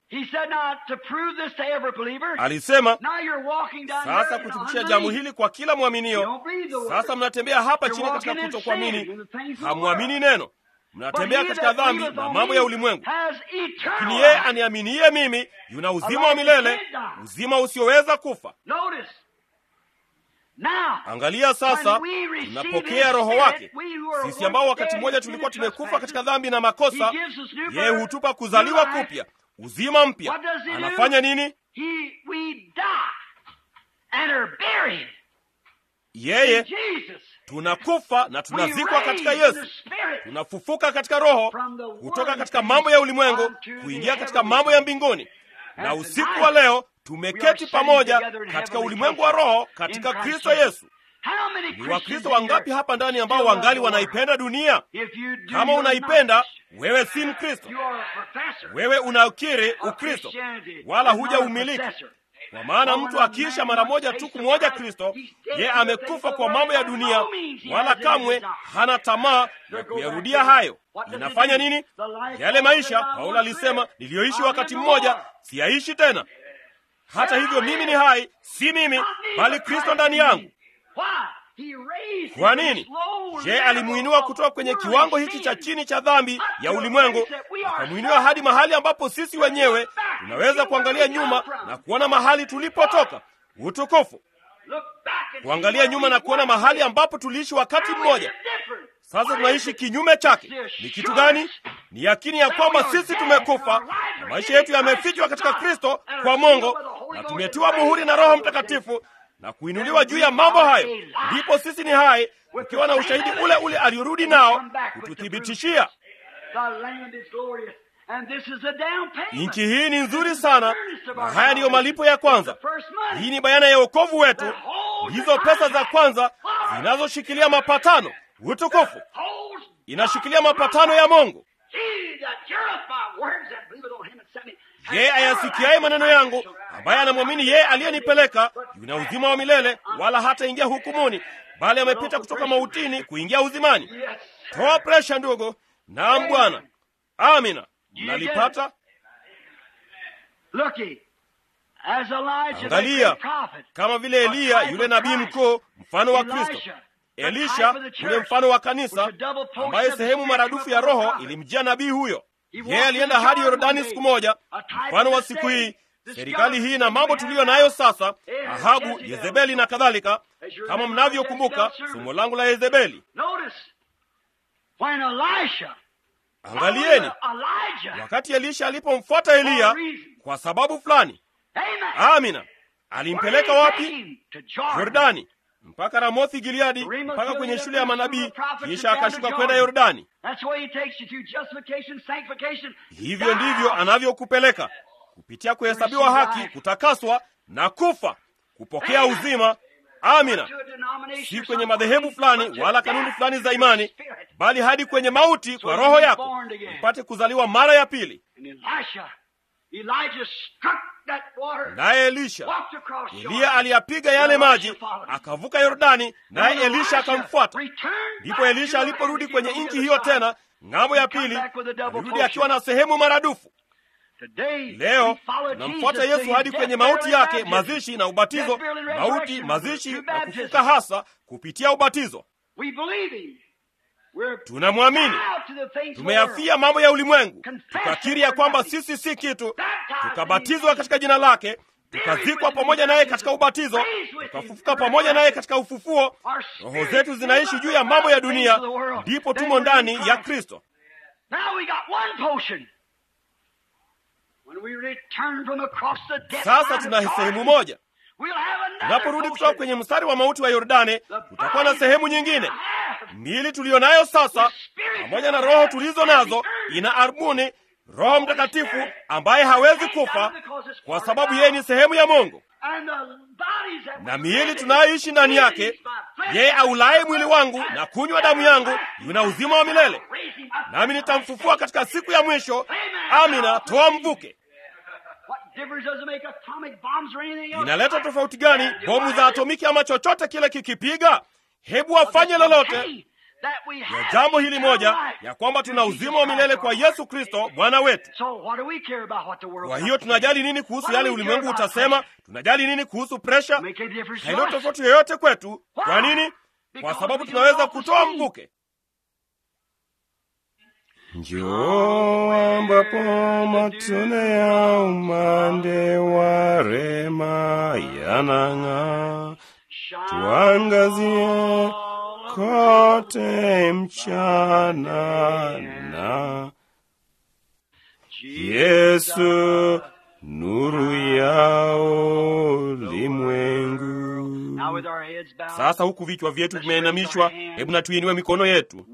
Alisema sasa kuthibitisha jambo hili kwa kila mwaminio. Sasa mnatembea hapa chini katika kutokuamini, hamwamini neno, mnatembea katika dhambi na mambo ya ulimwengu. Lakini yeye aniaminiye mimi yuna uzima wa milele, uzima usioweza kufa. Angalia sasa, tunapokea Roho wake sisi ambao wakati mmoja tulikuwa tumekufa katika dhambi na makosa. Yeye hutupa kuzaliwa kupya, uzima mpya. Anafanya nini? Yeye tunakufa na tunazikwa katika Yesu, tunafufuka katika Roho, kutoka katika mambo ya ulimwengu kuingia katika mambo ya mbinguni, na usiku wa leo tumeketi pamoja katika ulimwengu wa roho katika Kristo Yesu. Ni Wakristo wangapi hapa ndani ambao wangali wanaipenda dunia? Kama unaipenda wewe, si Mkristo. Wewe unakiri Ukristo wala huja umiliki, kwa maana mtu akiisha mara moja tu kumwoja Kristo, ye amekufa kwa mambo ya dunia, wala kamwe hana tamaa ya kuyarudia hayo. Inafanya nini? Yale maisha Paulo alisema, niliyoishi wakati mmoja siyaishi tena hata hivyo mimi ni hai, si mimi bali Kristo ndani yangu. Kwa nini? Je, alimuinua kutoka kwenye kiwango hiki cha chini cha dhambi ya ulimwengu, akamwinua hadi mahali ambapo sisi wenyewe tunaweza kuangalia nyuma na kuona mahali tulipotoka. Utukufu! Kuangalia nyuma na kuona mahali ambapo tuliishi wakati mmoja. Sasa tunaishi kinyume chake. Ni kitu gani? Ni yakini ya kwamba sisi tumekufa na maisha yetu yamefichwa katika Kristo kwa Mungu, na tumetiwa muhuri na Roho Mtakatifu na kuinuliwa juu ya mambo hayo. Ndipo sisi ni hai, tukiwa na ushahidi ule ule aliorudi nao kututhibitishia. Nchi hii ni nzuri sana, na haya ndiyo malipo ya kwanza. Hii ni bayana ya wokovu wetu, hizo pesa za kwanza zinazoshikilia mapatano utukufu inashikilia mapatano ya Mungu. Yeye ayasikiaye maneno yangu, ambaye anamwamini yeye aliyenipeleka, yuna uzima wa milele, wala hataingia hukumuni, bali amepita kutoka mautini kuingia uzimani. Toa presha, ndugu. Naam Bwana. Amina. Mnalipata? Angalia, kama vile Eliya yule nabii mkuu, mfano wa Kristo. Elisha yule mfano wa kanisa, ambaye sehemu maradufu ya Roho ilimjia nabii huyo. Yeye alienda hadi Yordani siku moja, mfano wa siku hii, serikali hii na mambo tuliyo nayo sasa, Ahabu, Yezebeli na kadhalika, kama mnavyokumbuka somo langu la Yezebeli. Angalieni wakati Elisha alipomfuata Eliya kwa sababu fulani. Amina, alimpeleka wapi? Yordani, mpaka Ramothi Gileadi, mpaka kwenye shule ya manabii, kisha akashuka kwenda Yordani. Hivyo ndivyo anavyokupeleka kupitia kuhesabiwa haki, kutakaswa na kufa, kupokea uzima. Amina, si kwenye madhehebu fulani wala kanuni fulani za imani, bali hadi kwenye mauti kwa roho yako, upate kuzaliwa mara ya pili. Naye Elisha, Eliya aliyapiga yale maji, akavuka Yordani, naye Elisha akamfuata. Ndipo Elisha aliporudi kwenye nchi hiyo tena ng'ambo ya pili, alirudi akiwa na sehemu maradufu. Leo tunamfuata Yesu hadi kwenye mauti yake, mazishi na ubatizo, mauti, mazishi na kufuka, hasa kupitia ubatizo. Tunamwamini, tumeyafia mambo ya ulimwengu, tukakiri ya kwamba sisi si kitu, tukabatizwa katika jina lake, tukazikwa pamoja naye katika ubatizo, tukafufuka pamoja naye katika ufufuo. Roho zetu zinaishi juu ya mambo ya dunia, ndipo tumo ndani ya Kristo. Sasa tuna sehemu moja. Tunaporudi kutoka kwenye mstari wa mauti wa Yordani, tutakuwa na sehemu nyingine. Miili tuliyo nayo sasa, pamoja na roho tulizo nazo, ina armuni Roho Mtakatifu ambaye hawezi kufa kwa sababu yeye ni sehemu ya Mungu, na miili tunayoishi ndani yake, yeye aulaye mwili wangu na kunywa damu yangu yuna uzima wa milele, nami nitamfufua katika siku ya mwisho. Amina. Toa mvuke. Inaleta tofauti gani bomu za atomiki ama chochote kile kikipiga? Hebu wafanye lolote ya jambo hili moja, ya kwamba tuna uzima wa milele kwa Yesu Kristo Bwana wetu. Kwa hiyo tunajali nini kuhusu yale ulimwengu utasema? Tunajali nini kuhusu presha? Haina tofauti yoyote kwetu. Kwa nini? Kwa sababu tunaweza kutoa mvuke. Njoo ambapo matone ya umande wa rema yanang'aa, tuangazie kote mchana na Yesu nuru ya ulimwengu. Sasa huku vichwa vyetu vimeinamishwa, hebu na tuinue mikono yetu.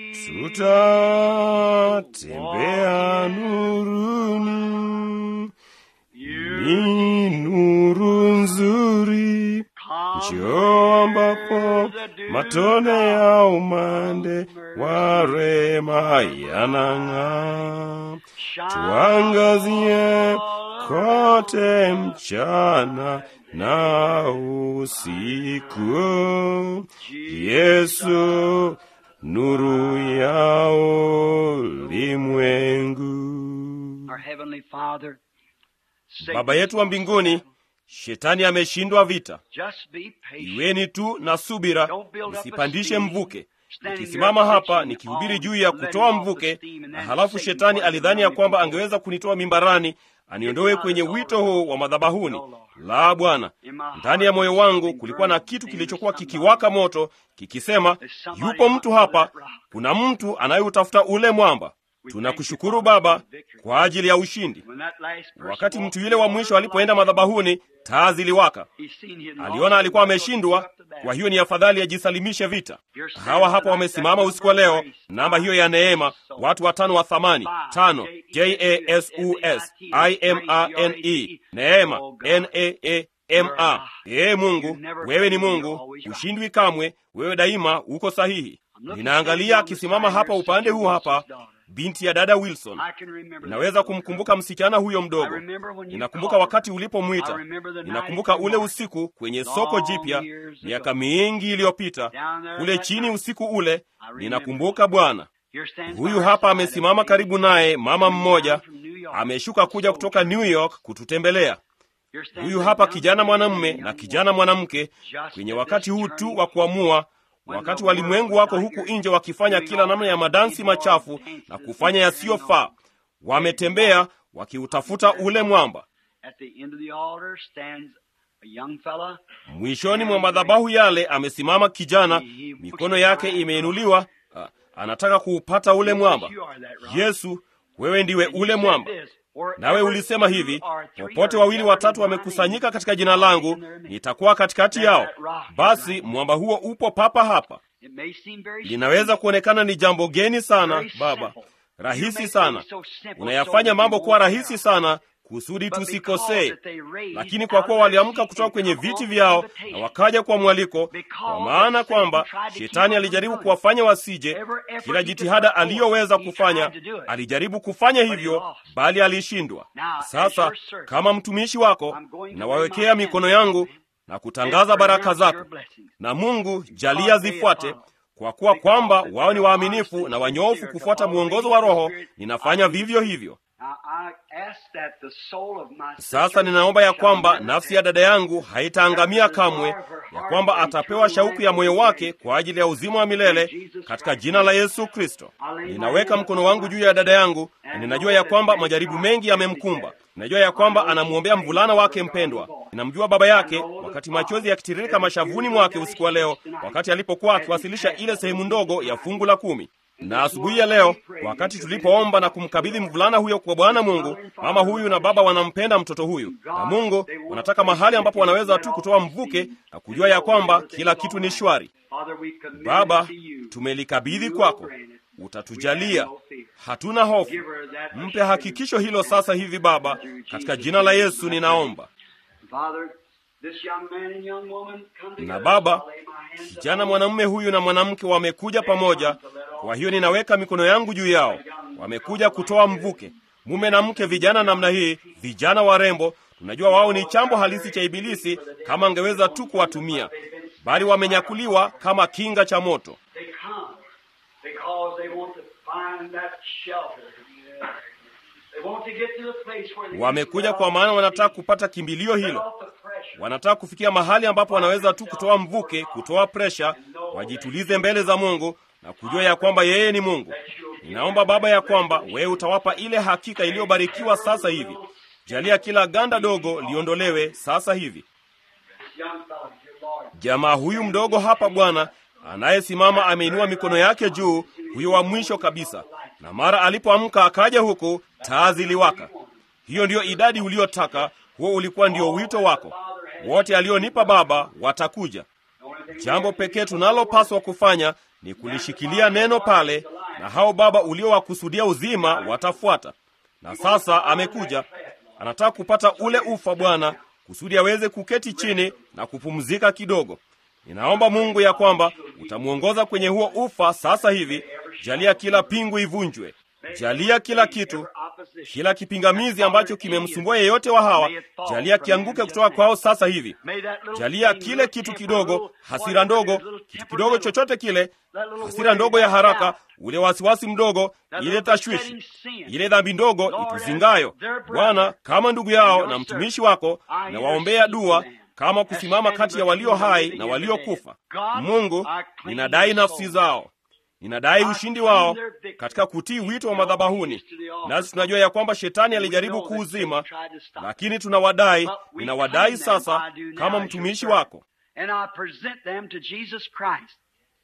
Tutatembea nuruni, ni nuru nzuri Njoo ambapo matone ya umande wa rema yanang'aa, tuangazie kote mchana na usiku. Yesu nuru ya ulimwengu. Baba yetu wa mbinguni, Shetani ameshindwa vita. Iweni tu na subira, msipandishe mvuke. Nikisimama hapa nikihubiri juu ya kutoa mvuke, na halafu shetani alidhani ya kwamba angeweza kunitoa mimbarani aniondoe kwenye wito huu wa madhabahuni. La, Bwana, ndani ya moyo wangu kulikuwa na kitu kilichokuwa kikiwaka moto kikisema, yupo mtu hapa, kuna mtu anayeutafuta ule mwamba. Tunakushukuru Baba kwa ajili ya ushindi. Wakati mtu yule wa mwisho alipoenda madhabahuni, taa ziliwaka. Aliona alikuwa ameshindwa, kwa hiyo ni afadhali ajisalimishe vita. Hawa hapa wamesimama usiku wa leo, namba hiyo ya neema, watu watano wa thamani tano, J A S U S I M A N E, neema N A A M A. Ee Mungu, wewe ni Mungu, ushindwi kamwe, wewe daima uko sahihi. Ninaangalia akisimama hapa upande huu hapa binti ya dada Wilson. Ninaweza kumkumbuka msichana huyo mdogo. Ninakumbuka wakati ulipomwita. Ninakumbuka ule usiku kwenye soko jipya miaka mingi iliyopita, kule chini usiku ule. Ninakumbuka Bwana. Huyu hapa amesimama karibu naye, mama mmoja ameshuka kuja kutoka New York kututembelea. Huyu hapa kijana mwanamume na kijana mwanamke kwenye wakati huu tu wa kuamua wakati walimwengu wako huku nje wakifanya kila namna ya madansi machafu na kufanya yasiyofaa, wametembea wakiutafuta ule mwamba. At the end of the altar stands a young fella. mwishoni mwa madhabahu yale amesimama kijana mikono yake imeinuliwa a- anataka kuupata ule mwamba yesu wewe ndiwe ule mwamba nawe ulisema hivi popote wawili watatu wamekusanyika katika jina langu nitakuwa katikati yao basi mwamba huo upo papa hapa It may seem very linaweza kuonekana ni jambo geni sana baba rahisi sana unayafanya mambo kuwa rahisi sana kusudi tusikosee lakini kwa kuwa waliamka kutoka kwenye viti vyao na wakaja kwa mwaliko kwa maana kwamba shetani alijaribu kuwafanya wasije kila jitihada aliyoweza kufanya alijaribu kufanya hivyo bali alishindwa sasa kama mtumishi wako nawawekea mikono yangu na kutangaza baraka zako na mungu jalia zifuate kwa kuwa kwamba wao ni waaminifu na wanyofu kufuata mwongozo wa roho ninafanya vivyo hivyo Now, I ask that the soul of my sasa ninaomba ya kwamba nafsi ya dada yangu haitaangamia kamwe ya kwamba atapewa shauku ya moyo wake kwa ajili ya uzima wa milele katika jina la yesu kristo ninaweka mkono wangu juu ya dada yangu na ninajua ya kwamba majaribu mengi yamemkumba ninajua ya kwamba anamwombea mvulana wake mpendwa ninamjua baba yake wakati machozi yakitiririka mashavuni mwake usiku wa leo wakati alipokuwa akiwasilisha ile sehemu ndogo ya fungu la kumi na asubuhi ya leo wakati tulipoomba na kumkabidhi mvulana huyo kwa bwana mungu mama huyu na baba wanampenda mtoto huyu na mungu wanataka mahali ambapo wanaweza tu kutoa mvuke na kujua ya kwamba kila kitu ni shwari Father, we commit baba it to you. tumelikabidhi kwako utatujalia hatuna hofu mpe hakikisho hilo sasa hivi baba katika jina la yesu ninaomba Father, this young man and young woman come together. na baba I'll lay my hands kijana mwanamume huyu na mwanamke wamekuja pamoja kwa hiyo ninaweka mikono yangu juu yao wamekuja kutoa mvuke mume na mke vijana namna hii vijana warembo tunajua wao ni chambo halisi cha ibilisi kama angeweza tu kuwatumia bali wamenyakuliwa kama kinga cha moto They come because they want to find that shelter. They want to get to the place where they wamekuja kwa maana wanataka kupata kimbilio hilo off the pressure. wanataka kufikia mahali ambapo wanaweza tu kutoa mvuke kutoa presha wajitulize mbele za mungu na kujua ya kwamba yeye ni mungu ninaomba baba ya kwamba wewe utawapa ile hakika iliyobarikiwa sasa hivi jalia kila ganda dogo liondolewe sasa hivi This young fellow, dear Lord, jamaa huyu mdogo hapa bwana anayesimama ameinua mikono yake juu huyo wa mwisho kabisa na mara alipoamka akaja huku taa ziliwaka hiyo ndiyo idadi uliyotaka huo ulikuwa ndio wito wako wote alionipa baba watakuja jambo pekee tunalopaswa kufanya ni kulishikilia neno pale na hao baba uliowakusudia uzima watafuata na sasa amekuja anataka kupata ule ufa bwana kusudi aweze kuketi chini na kupumzika kidogo ninaomba mungu ya kwamba utamwongoza kwenye huo ufa sasa hivi jalia kila pingu ivunjwe jalia kila kitu kila kipingamizi ambacho kimemsumbua yeyote wa hawa jalia kianguke kutoka kwao sasa hivi jalia kile kitu kidogo hasira ndogo kitu kidogo chochote kile hasira ndogo ya haraka ule wasiwasi mdogo ile tashwishi ile dhambi ndogo ituzingayo bwana kama ndugu yao na mtumishi wako na waombea dua kama kusimama kati ya walio hai na waliokufa mungu ninadai nafsi zao ninadai ushindi wao katika kutii wito wa madhabahuni nasi tunajua ya kwamba shetani alijaribu kuuzima lakini tunawadai ninawadai sasa kama mtumishi wako And I present them to Jesus Christ.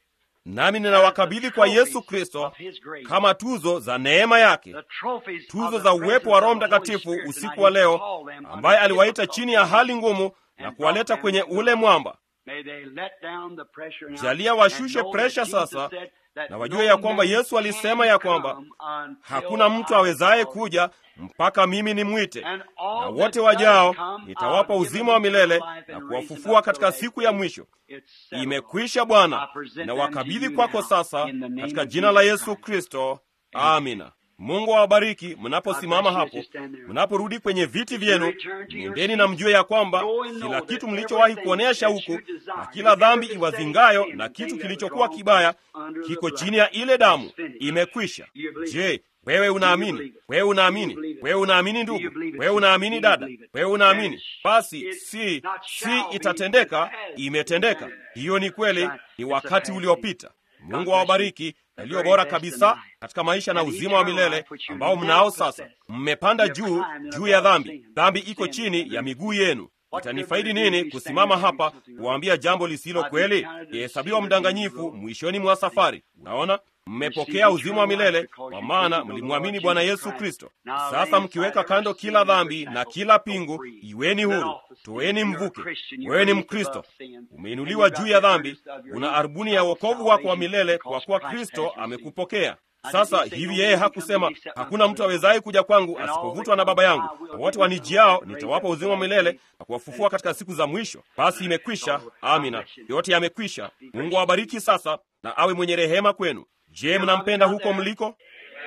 nami ninawakabidhi kwa yesu kristo kama tuzo za neema yake The trophies tuzo of za the uwepo wa roho presence of the Holy mtakatifu Spirit usiku tonight. wa He leo called them ambaye under aliwaita difficult chini ya hali ngumu na kuwaleta kwenye ule mwamba May they let down the pressure now jalia and washushe know presha that Jesus sasa said that na no wajue ya kwamba man yesu alisema can ya kwamba come until hakuna mtu I awezaye call kuja mpaka mimi nimwite And na all wote that wajao does come, nitawapa I'll give uzima wa them milele life and na raise kuwafufua them up katika the siku last ya day. mwisho It's settled. imekwisha I bwana present na them wakabidhi to you kwako now, sasa in the name katika of jina la Jesus yesu Christ. kristo amina mungu awabariki mnaposimama hapo mnaporudi kwenye viti vyenu nendeni na mjue ya kwamba kila kitu mlichowahi kuonea shauku na kila dhambi iwazingayo na kitu kilichokuwa kibaya kiko chini ya ile damu imekwisha je wewe unaamini wewe unaamini wewe unaamini ndugu wewe unaamini dada wewe unaamini basi si si itatendeka imetendeka hiyo ni kweli ni wakati uliopita Mungu awabariki yaliyo bora kabisa katika maisha na uzima wa milele ambao mnao sasa. Mmepanda juu juu ya dhambi, dhambi iko chini ya miguu yenu. Itanifaidi nini kusimama hapa kuwaambia jambo lisilo kweli? Ihesabiwa mdanganyifu mwishoni mwa safari. Naona mmepokea uzima wa milele kwa maana mlimwamini Bwana Yesu Kristo. Sasa mkiweka kando kila dhambi na kila pingu, iweni huru, toeni mvuke. Wewe ni Mkristo, umeinuliwa juu ya dhambi, una arabuni ya wokovu wako wa milele kwa kuwa Kristo amekupokea. Sasa hivi yeye hakusema hakuna mtu awezaye kuja kwangu asipovutwa na Baba yangu, na wote wanijiao nitawapa uzima wa milele na kuwafufua katika siku za mwisho. Basi imekwisha. Amina, yote yamekwisha. Mungu awabariki sasa na awe mwenye rehema kwenu. Je, mnampenda huko mliko?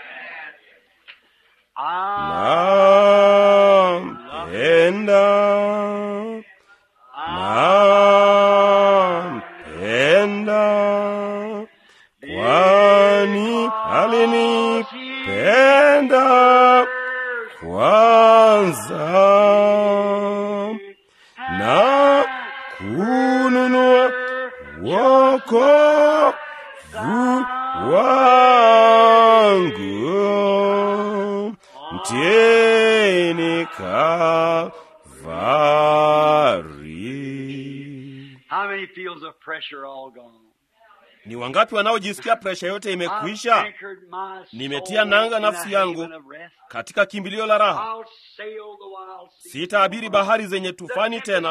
Nampenda, nampenda, kwani alinipenda kwanza na kununua wokovu wangu mtini Kalvari. How many feels of pressure all gone? Ni wangapi wanaojisikia presha yote imekwisha? Nimetia nanga nafsi yangu katika kimbilio la raha. Sitaabiri bahari zenye tufani tena.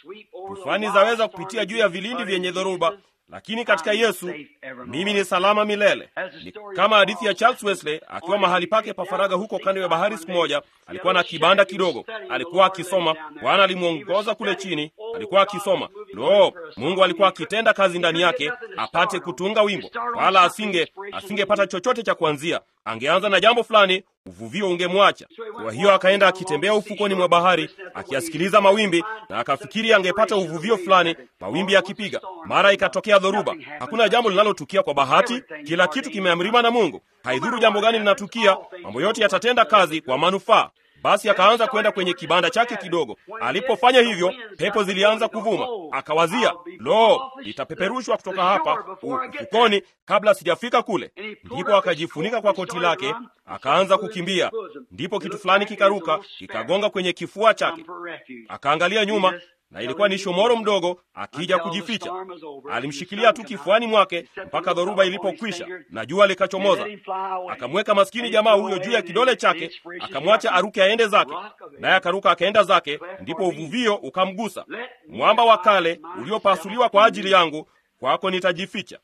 Tufani zaweza kupitia juu ya vilindi vyenye dhoruba, lakini katika Yesu mimi ni salama milele. Ni kama hadithi ya Charles Wesley akiwa mahali pake pa faraga huko kando ya bahari. Siku moja alikuwa na kibanda kidogo, alikuwa akisoma. Bwana alimwongoza kule chini, alikuwa akisoma. Lo, Mungu alikuwa akitenda kazi ndani yake apate kutunga wimbo, wala asinge asingepata chochote cha kuanzia. Angeanza na jambo fulani, uvuvio ungemwacha. Kwa hiyo akaenda akitembea ufukoni mwa bahari akiyasikiliza mawimbi, na akafikiri angepata uvuvio fulani, mawimbi yakipiga. Mara ikatokea dhoruba. Hakuna jambo linalotukia kwa bahati, kila kitu kimeamriwa na Mungu. Haidhuru jambo gani linatukia, mambo yote yatatenda kazi kwa manufaa. Basi akaanza kwenda kwenye kibanda chake kidogo. Alipofanya hivyo, pepo zilianza kuvuma. Akawazia, lo, nitapeperushwa kutoka hapa ufukoni kabla sijafika kule. Ndipo akajifunika kwa koti lake, akaanza kukimbia. Ndipo kitu fulani kikaruka, kikagonga kwenye kifua chake. Akaangalia nyuma na ilikuwa ni shomoro mdogo akija kujificha. Alimshikilia tu kifuani mwake mpaka dhoruba ilipokwisha na jua likachomoza. Akamweka maskini jamaa huyo juu ya kidole chake, akamwacha aruke aende zake, naye akaruka akaenda zake. Ndipo uvuvio ukamgusa. Mwamba wa kale uliopasuliwa kwa ajili yangu, kwako nitajificha.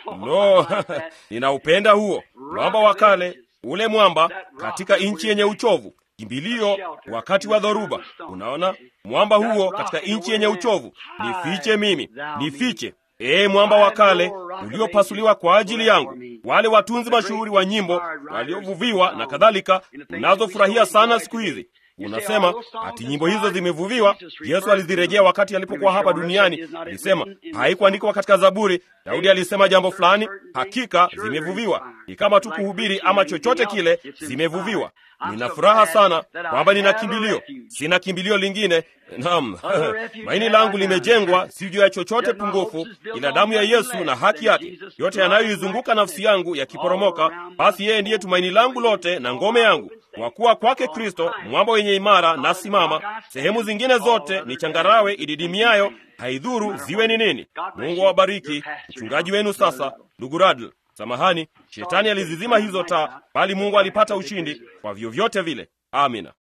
No, ninaupenda huo mwamba wa kale, ule mwamba katika nchi yenye uchovu kimbilio wakati wa dhoruba. Unaona, mwamba huo katika nchi yenye uchovu. Nifiche mimi, nifiche, ee mwamba wa kale uliopasuliwa kwa ajili yangu. Wale watunzi mashuhuri wa nyimbo waliovuviwa na kadhalika, unazofurahia sana siku hizi Unasema ati nyimbo hizo zimevuviwa. Yesu alizirejea wakati alipokuwa hapa duniani, alisema haikuandikwa katika Zaburi. Daudi alisema jambo fulani, hakika zimevuviwa. Ni kama tu kuhubiri ama chochote kile, zimevuviwa. Nina furaha sana kwamba nina kimbilio, sina kimbilio lingine. Naam, maini langu limejengwa si juu ya chochote pungufu, ila damu ya Yesu na haki yake. Yote yanayoizunguka nafsi yangu yakiporomoka, basi yeye ndiye tumaini langu lote na ngome yangu. Kwa kuwa kwake Kristo mwamba wenye imara na simama, sehemu zingine zote ni changarawe ididimiayo, haidhuru ziwe ni nini. Mungu awabariki. Mchungaji wenu sasa, ndugu Radl. Samahani, shetani alizizima hizo taa, bali Mungu alipata ushindi kwa vyovyote vile. Amina.